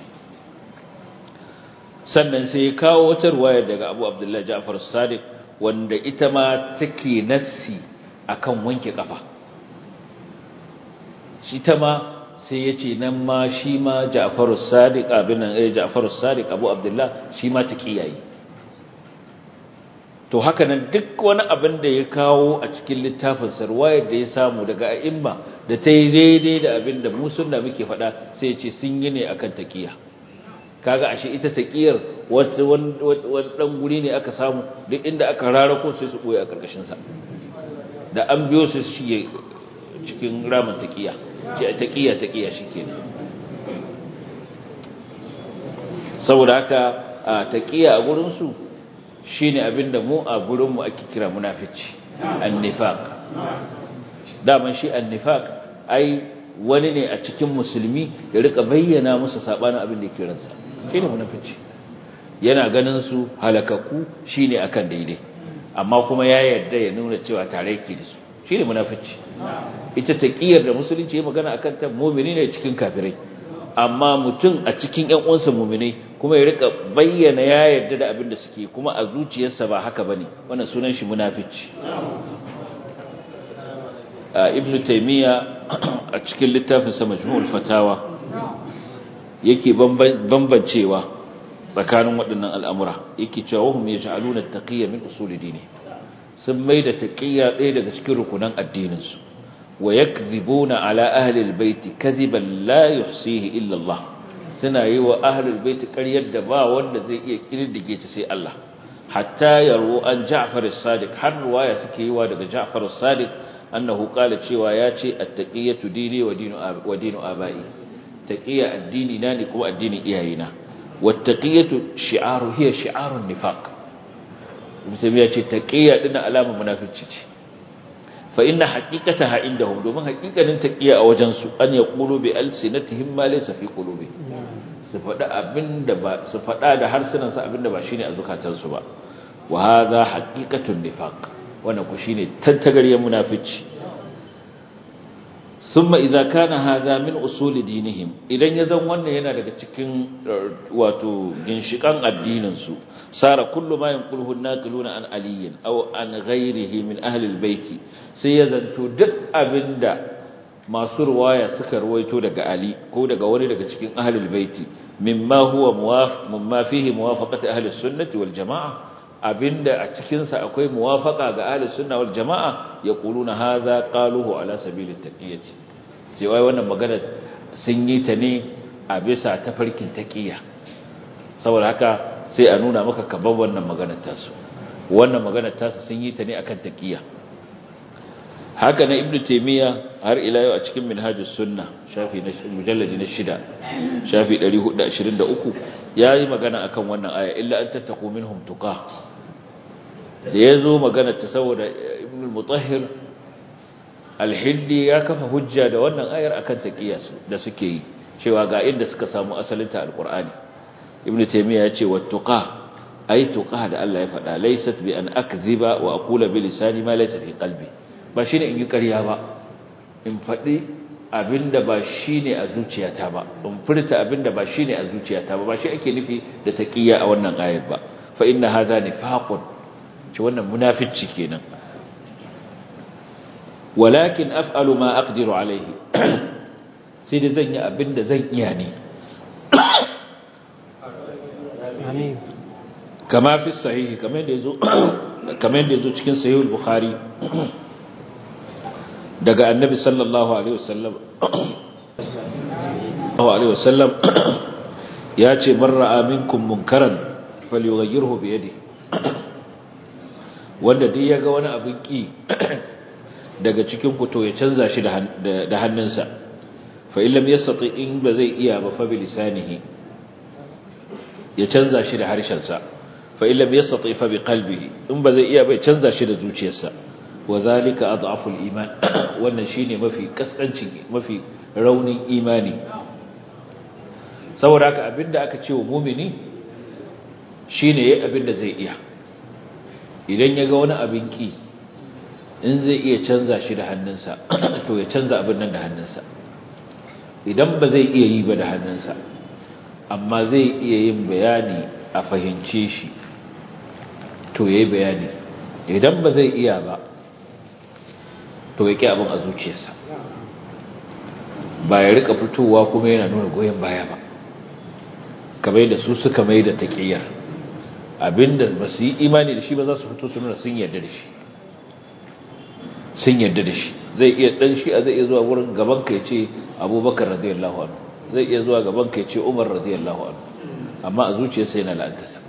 sannan sai ya kawo wata ruwaya daga Abu Abdullah Ja'far Sadiq wanda ita ma take nassi akan wanke kafa shi ta ma sai ya ce nan ma shi ma Ja'far Sadiq abin nan eh Ja'far Sadiq Abu Abdullah shi ma taqiyayi to haka nan duk wani abin da ya kawo a cikin littafin sarwayar da ya samu daga a'imma da ta yi daidai da abin da mu sunna muke faɗa sai ya ce sun yi ne akan taqiya kaga ashe ita taqiyar wata wani dan guri ne aka samu duk inda aka rarako sai su boye a karkashin sa da an biyo su shige cikin ramin taqiya ce taqiya taqiya shikenan saboda haka taqiya a gurin su shine abinda mu a gurin mu ake kira munafici annifaq daman shi annifaq ai wani ne a cikin musulmi ya rika bayyana musu sabanin abin da yake ransa shine munafici yana ganin su halakaku shine akan daidai amma kuma ya yarda ya nuna cewa tare yake da su shine munafici ita taqiyar da musulunci ya magana akan ta mu'mini ne cikin kafirai amma mutum a cikin ƴan uwansa mu'minai kuma ya rika bayyana ya yarda da abin da suke kuma a zuciyarsa ba haka bane wannan sunan shi munafici ibn taymiya a cikin littafinsa majmu'ul fatawa yake bambancewa tsakanin waɗannan al'amura yake cewa wahum yaj'aluna at-taqiyya min usul dini sun maida taqiyya ɗaya daga cikin rukunan addinin su wa yakdhibuna ala ahli al-bait kadhiban la yuhsihi illa Allah suna yi wa ahli al-bait ƙaryar da ba wanda zai iya kirdige ta sai Allah hatta yarwu an Ja'far as-Sadiq har ruwaya suke yi wa daga Ja'far as-Sadiq annahu qala cewa yace at-taqiyatu dini wa dinu wa dinu abai taqiya addini na ne kuma addinin iyayena wat-taqiyatu shi'aru hiya shi'arun nifaq musulmi yace taqiya din alama munafici ce fa inna haqiqataha indahum domin haqiqanin taqiya a wajen su an yaqulu bi alsinatihim ma laysa fi qulubi su faɗa abinda ba su faɗa da harsunan su abinda ba shine a zukatansu ba wa hadha haqiqatun nifaq wannan ku shine tantagaryen munafici thumma idza kana hadha min usul dinihim idan ya zan wannan yana daga cikin wato ginshikan addinin su sara kullu ma yanquluhu an-naqiluna an aliyin aw an ghayrihi min ahli al-bayt sai ya zanto duk abinda masu ruwaya suka ruwaito daga ali ko daga wani daga cikin ahli al-bayt mimma huwa muwafiq mimma fihi muwafaqati ahli as-sunnah wal jama'a abinda a cikinsa akwai muwafaka ga ahlus sunna wal jamaa yaquluna hadha qaluhu ala sabili taqiyati sai wai wannan magana sun yi ta ne a bisa tafarkin taqiya saboda haka sai a nuna maka kaban wannan maganar tasu wannan maganar tasu sun yi ta ne akan taqiya haka na ibnu taymiya har ila yau a cikin minhajus sunna shafi na mujalladi na shida shafi 423 yayi magana akan wannan aya illa an tattaqu minhum tuqa da yazo magana ta saboda ibnu mutahhir al-hindi ya kafa hujja da wannan ayar akan taqiyasu da suke yi cewa ga inda suka samu asalin ta alqur'ani ibnu taymiya ya ce wattuqa ay tuqa da Allah ya faɗa laysat bi an akdhiba wa aqula bi lisani ma laysa fi qalbi ba shine in yi ƙarya ba in faɗi abinda ba shine a zuciyata ba in furta abinda ba shine a zuciyata ba ba shi ake nufi da taqiya a wannan ayar ba fa inna hadha nifaqun ci wannan munafici kenan walakin af'alu ma aqdiru alayhi sai da zan yi abinda zan iya ne amin kama fi sahihi kamar da yazo kamar da yazo cikin sahih al-bukhari daga annabi sallallahu alaihi wasallam alaihi wasallam ya ce man ra'a minkum munkaran falyughayyirhu bi yadihi wanda dai yaga wani abin ki daga cikin ku to ya canza shi da hannunsa fa illam yastati in ba zai iya ba fa bi lisanihi ya canza shi da harshensa fa illam yastati fa bi qalbihi in ba zai iya ba ya canza shi da zuciyarsa wa zalika adhaful iman wannan shine mafi kaskanci mafi raunin imani saboda haka abinda aka ce wa mu'mini shine yayi abinda zai iya idan yaga wani abin ki in zai iya canza shi da hannunsa to ya canza abin nan da hannunsa idan ba zai iya yi ba da hannunsa amma zai iya yin bayani a fahimce shi to ya yi bayani idan ba zai iya ba to ya ƙi abin a zuciyarsa ba ya rika fitowa kuma yana nuna goyon baya ba kamar da su suka mai da taƙiyar abinda ba su yi imani da shi ba za su fito su nuna sun yarda da shi sun yarda da shi zai iya dan shi a zai iya zuwa wurin gaban ka yace Abubakar radiyallahu anhu zai iya zuwa gaban ka yace Umar radiyallahu anhu amma a zuciyarsa yana la'antarsa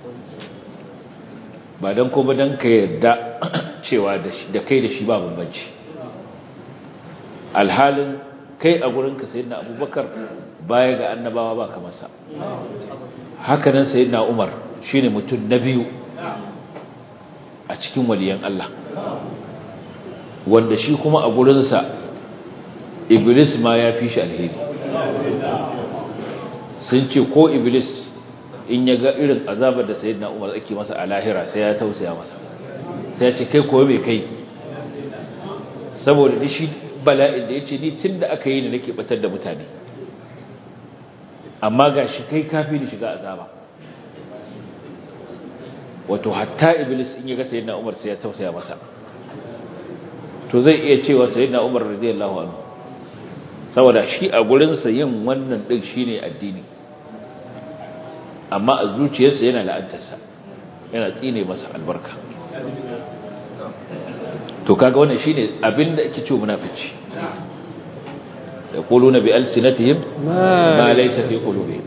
ba dan ko ba dan ka yarda cewa da shi da kai da shi ba bambanci alhalin kai a gurin ka sayyidina Abubakar baya ga annabawa ba kamar sa haka nan sayyidina Umar shine mutum na biyu a cikin waliyan Allah wanda shi kuma a gurinsa iblis ma ya fi shi alheri sun ce ko iblis in ya ga irin azabar da sayyidina umar ake masa a lahira sai ya tausaya masa sai ya ce kai ko mai kai saboda da shi bala'in da ya ce ni tun da aka yi ne nake batar da mutane amma ga shi kai kafi da shiga azaba wato hatta iblis in ya ga sayyidina umar sai ya tausaya masa to zai iya cewa sayyidina umar radiyallahu anhu saboda shi a gurin sa yin wannan din shine addini amma a zuciyarsa yana la'antarsa yana tsine masa albarka to kaga wannan shine abinda ake cewa munafici yaquluna bi alsinatihim ma laysa fi qulubihim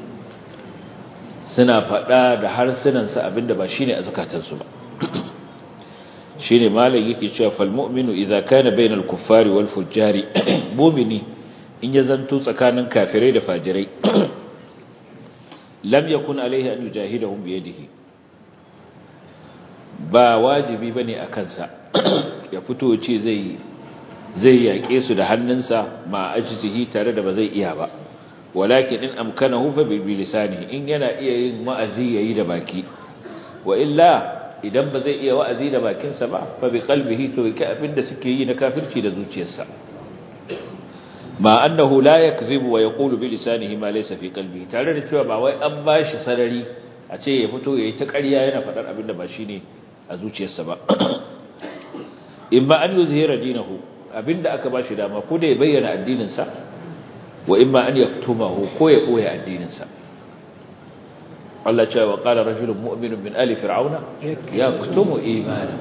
suna faɗa da harsunansa abinda ba shine a zukatansu ba shine malam yake cewa fal mu'minu idza kana bainal kuffari wal fujjari mu'mini in ya zanto tsakanin kafirai da fajirai lam yakun alaihi an yujahidahum bi yadihi ba wajibi bane a kansa ya fito ce zai zai yaƙe su da hannunsa ma ajzihi tare da ba zai iya ba walakin in amkanahu fa bi lisanihi in yana iya yin wa'azi yayi da baki wa illa idan ba zai iya wa'azi da bakinsa ba fa bi qalbihi to yake abinda suke yi na kafirci da zuciyarsa ma annahu la yakzibu wa yaqulu bi lisanihi ma laysa fi qalbihi tare da cewa ba wai an bashi sarari a ce ya fito yayi ta ƙarya yana faɗar abinda ba shine a zuciyarsa ba in ba an yuzhira dinahu abinda aka bashi dama ko da ya bayyana addinin sa wa imma an yaktumahu ko ya koya addinin sa Allah ce wa qala rajulun mu'minun min ali fir'auna yaktumu imana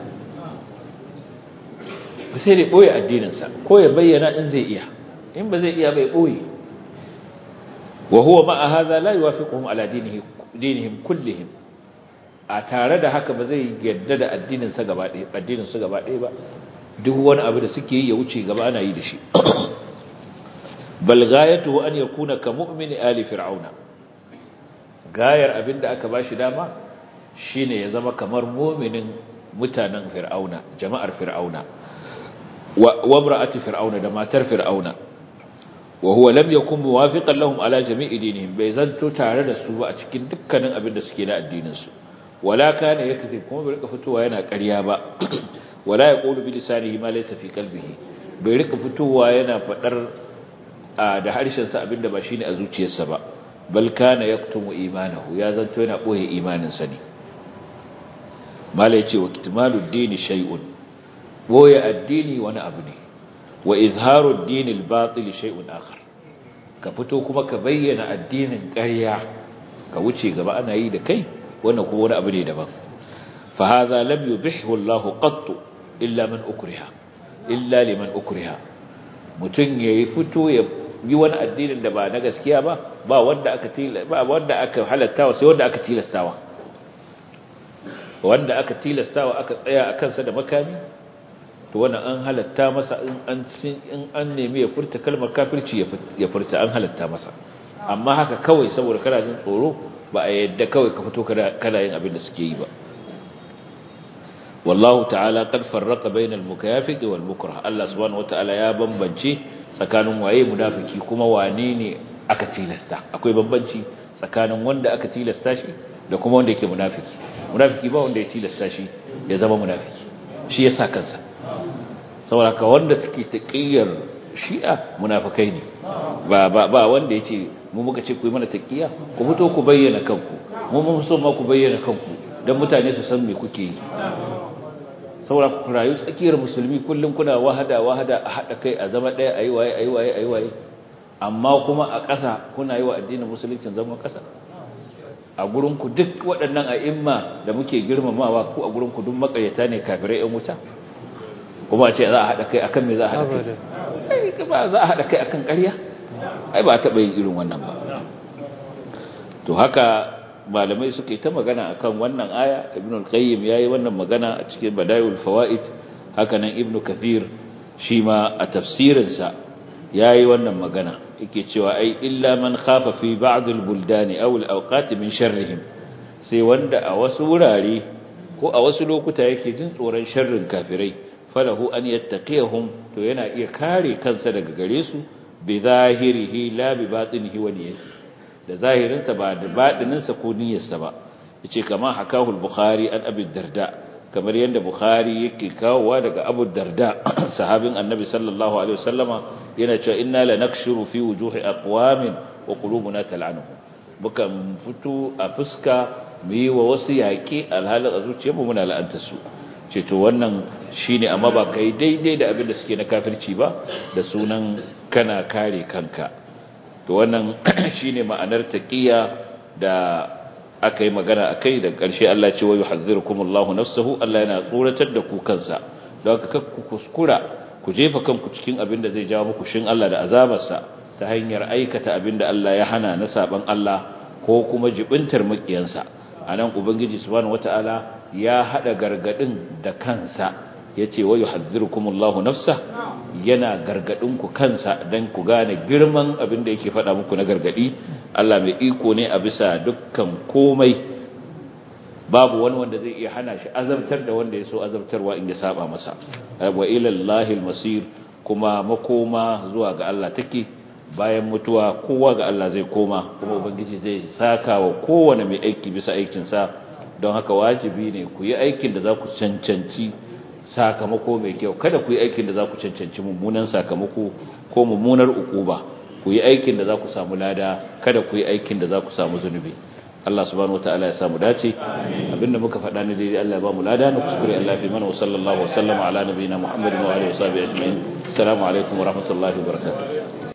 sai da boye addinin sa ko ya bayyana in zai iya in ba zai iya bai boye wa huwa ma'a hadha la yuwafiquhum ala dinihi dinihim kullihim a tare da haka ba zai yadda da addinin sa gaba ɗaya addinin su gaba ɗaya ba duk wani abu da suke yi ya wuce gaba ana yi da shi bal ghayatuhu an yakuna ka mu'mini ali fir'auna gayar abinda aka bashi dama shine ya zama kamar mu'minin mutanen fir'auna jama'ar fir'auna wa imra'ati fir'auna da matar fir'auna wa huwa lam yakun muwafiqan lahum ala jami'i dinihim bai zanto tare da su ba a cikin dukkanin abinda suke na addinin su wala kana yakzib kuma bai rika fitowa yana ƙarya ba wala yaqulu bi lisanihi ma laysa fi qalbihi bai rika fitowa yana fadar da harshen sa abinda ba shine a zuciyarsa ba bal kana yaktumu imanahu ya zanto yana boye imanin sa ne mala yace wa kitmalu dini shay'un boye addini wani abu ne wa izharu ad-din al-batil shay'un akhar ka fito kuma ka bayyana addinin ƙarya ka wuce gaba ana yi da kai wannan kuma wani abu ne daban fa hadha lam yubihhu Allah qattu illa man ukriha illa liman ukriha mutun yayi fito ya yi wani addinin da ba na gaskiya ba ba wanda aka ba wanda aka halattawa sai wanda aka tilastawa wanda aka tilastawa aka tsaya akan sa da makami to wannan an halatta masa in an in an nemi ya furta kalmar kafirci ya furta an halatta masa amma haka kawai saboda kana jin tsoro ba a yadda kawai ka fito kana yin abin da suke yi ba wallahu ta'ala qad farraqa bainal mukafiq wal mukrah Allah subhanahu wataala ya bambance tsakanin waye munafiki kuma wane ne aka tilasta akwai bambanci tsakanin wanda aka tilasta shi da kuma wanda yake munafiki munafiki ba wanda ya tilasta shi ya zama munafiki shi yasa kansa saboda ka wanda suke taqiyar shi'a munafikai ne ba ba ba wanda yace mu muka ce ku yi mana taqiya ku fito ku bayyana kanku mu mun so ma ku bayyana kanku dan mutane su san me kuke yi saboda ku rayu tsakiyar musulmi kullum kuna wahada wahada a hada kai a zama daya ayi waye ayi waye ayi waye amma kuma a ƙasa kuna yi wa addinin musulunci zama ƙasa a gurinku duk waɗannan a'imma da muke girmamawa ko a gurinku duk makaryata ne kafirai yan wuta kuma a ce za a haɗa kai akan me za a haɗa kai ba za a haɗa kai akan ƙarya ai ba a taɓa yin irin wannan ba to haka malamai suke ta magana akan wannan aya ibn al-qayyim yayi wannan magana a cikin badaiul fawaid haka nan ibn kathir shi ma a tafsirinsa yayi wannan magana yake cewa ai illa man khafa fi ba'd al-buldani aw al-awqat min sharrihim sai wanda a wasu wurare ko a wasu lokuta yake jin tsoron sharrin kafirai falahu an yattaqihum to yana iya kare kansa daga gare su bi zahirihi la bi batinihi wa niyyati da zahirinsa ba da badininsa ko niyyarsa ba yace kama hakahu al-bukhari an abi darda kamar yadda bukhari yake kawowa daga abu darda sahabin annabi sallallahu alaihi wasallama yana cewa inna lanakshuru fi wujuhi aqwamin wa qulubuna tal'anu muka fito a fuska mu yi wa wasu yaƙi alhalin a zuciyarmu muna la'anta su ce to wannan shine amma ba kai daidai da abin da suke na kafirci ba da sunan kana kare kanka to wannan shine ma'anar taqiya da aka yi magana akai da ƙarshe Allah ce wa yuhadhdhirukumullahu nafsuhu Allah yana tsoratar da ku kansa don haka ku kuskura ku jefa kanku cikin abin da zai jawo muku shin Allah da azabarsa ta hanyar aikata abin da Allah ya hana na saban Allah ko kuma jibintar makiyansa anan ubangiji subhanahu wataala ya hada gargadin da kansa yace wa yuhadhdhirukumullahu nafsa yana gargadin ku kansa dan ku gane girman abin da yake faɗa muku na gargadi Allah mai iko ne a bisa dukkan komai babu wani wanda zai iya hana shi azabtar da wanda ya so azabtarwa in ya saba masa wa ila Allahil masir kuma makoma zuwa ga Allah take bayan mutuwa kowa ga Allah zai koma kuma ubangiji zai saka wa kowane mai aiki bisa aikinsa don haka wajibi ne ku yi aikin da za ku cancanci sakamako mai kyau kada ku yi aikin da za ku cancanci mummunan sakamako ko mummunar ukuba ku yi aikin da za ku samu lada kada ku yi aikin da za ku samu zunubi Allah subhanahu wataala ya samu dace abinda muka faɗa ne daidai Allah ya ba mu lada na kuskure Allah fi mana wa sallallahu wa sallama ala nabiyina Muhammadin wa alihi wa sahbihi ajma'in assalamu alaikum wa rahmatullahi wa barakatuh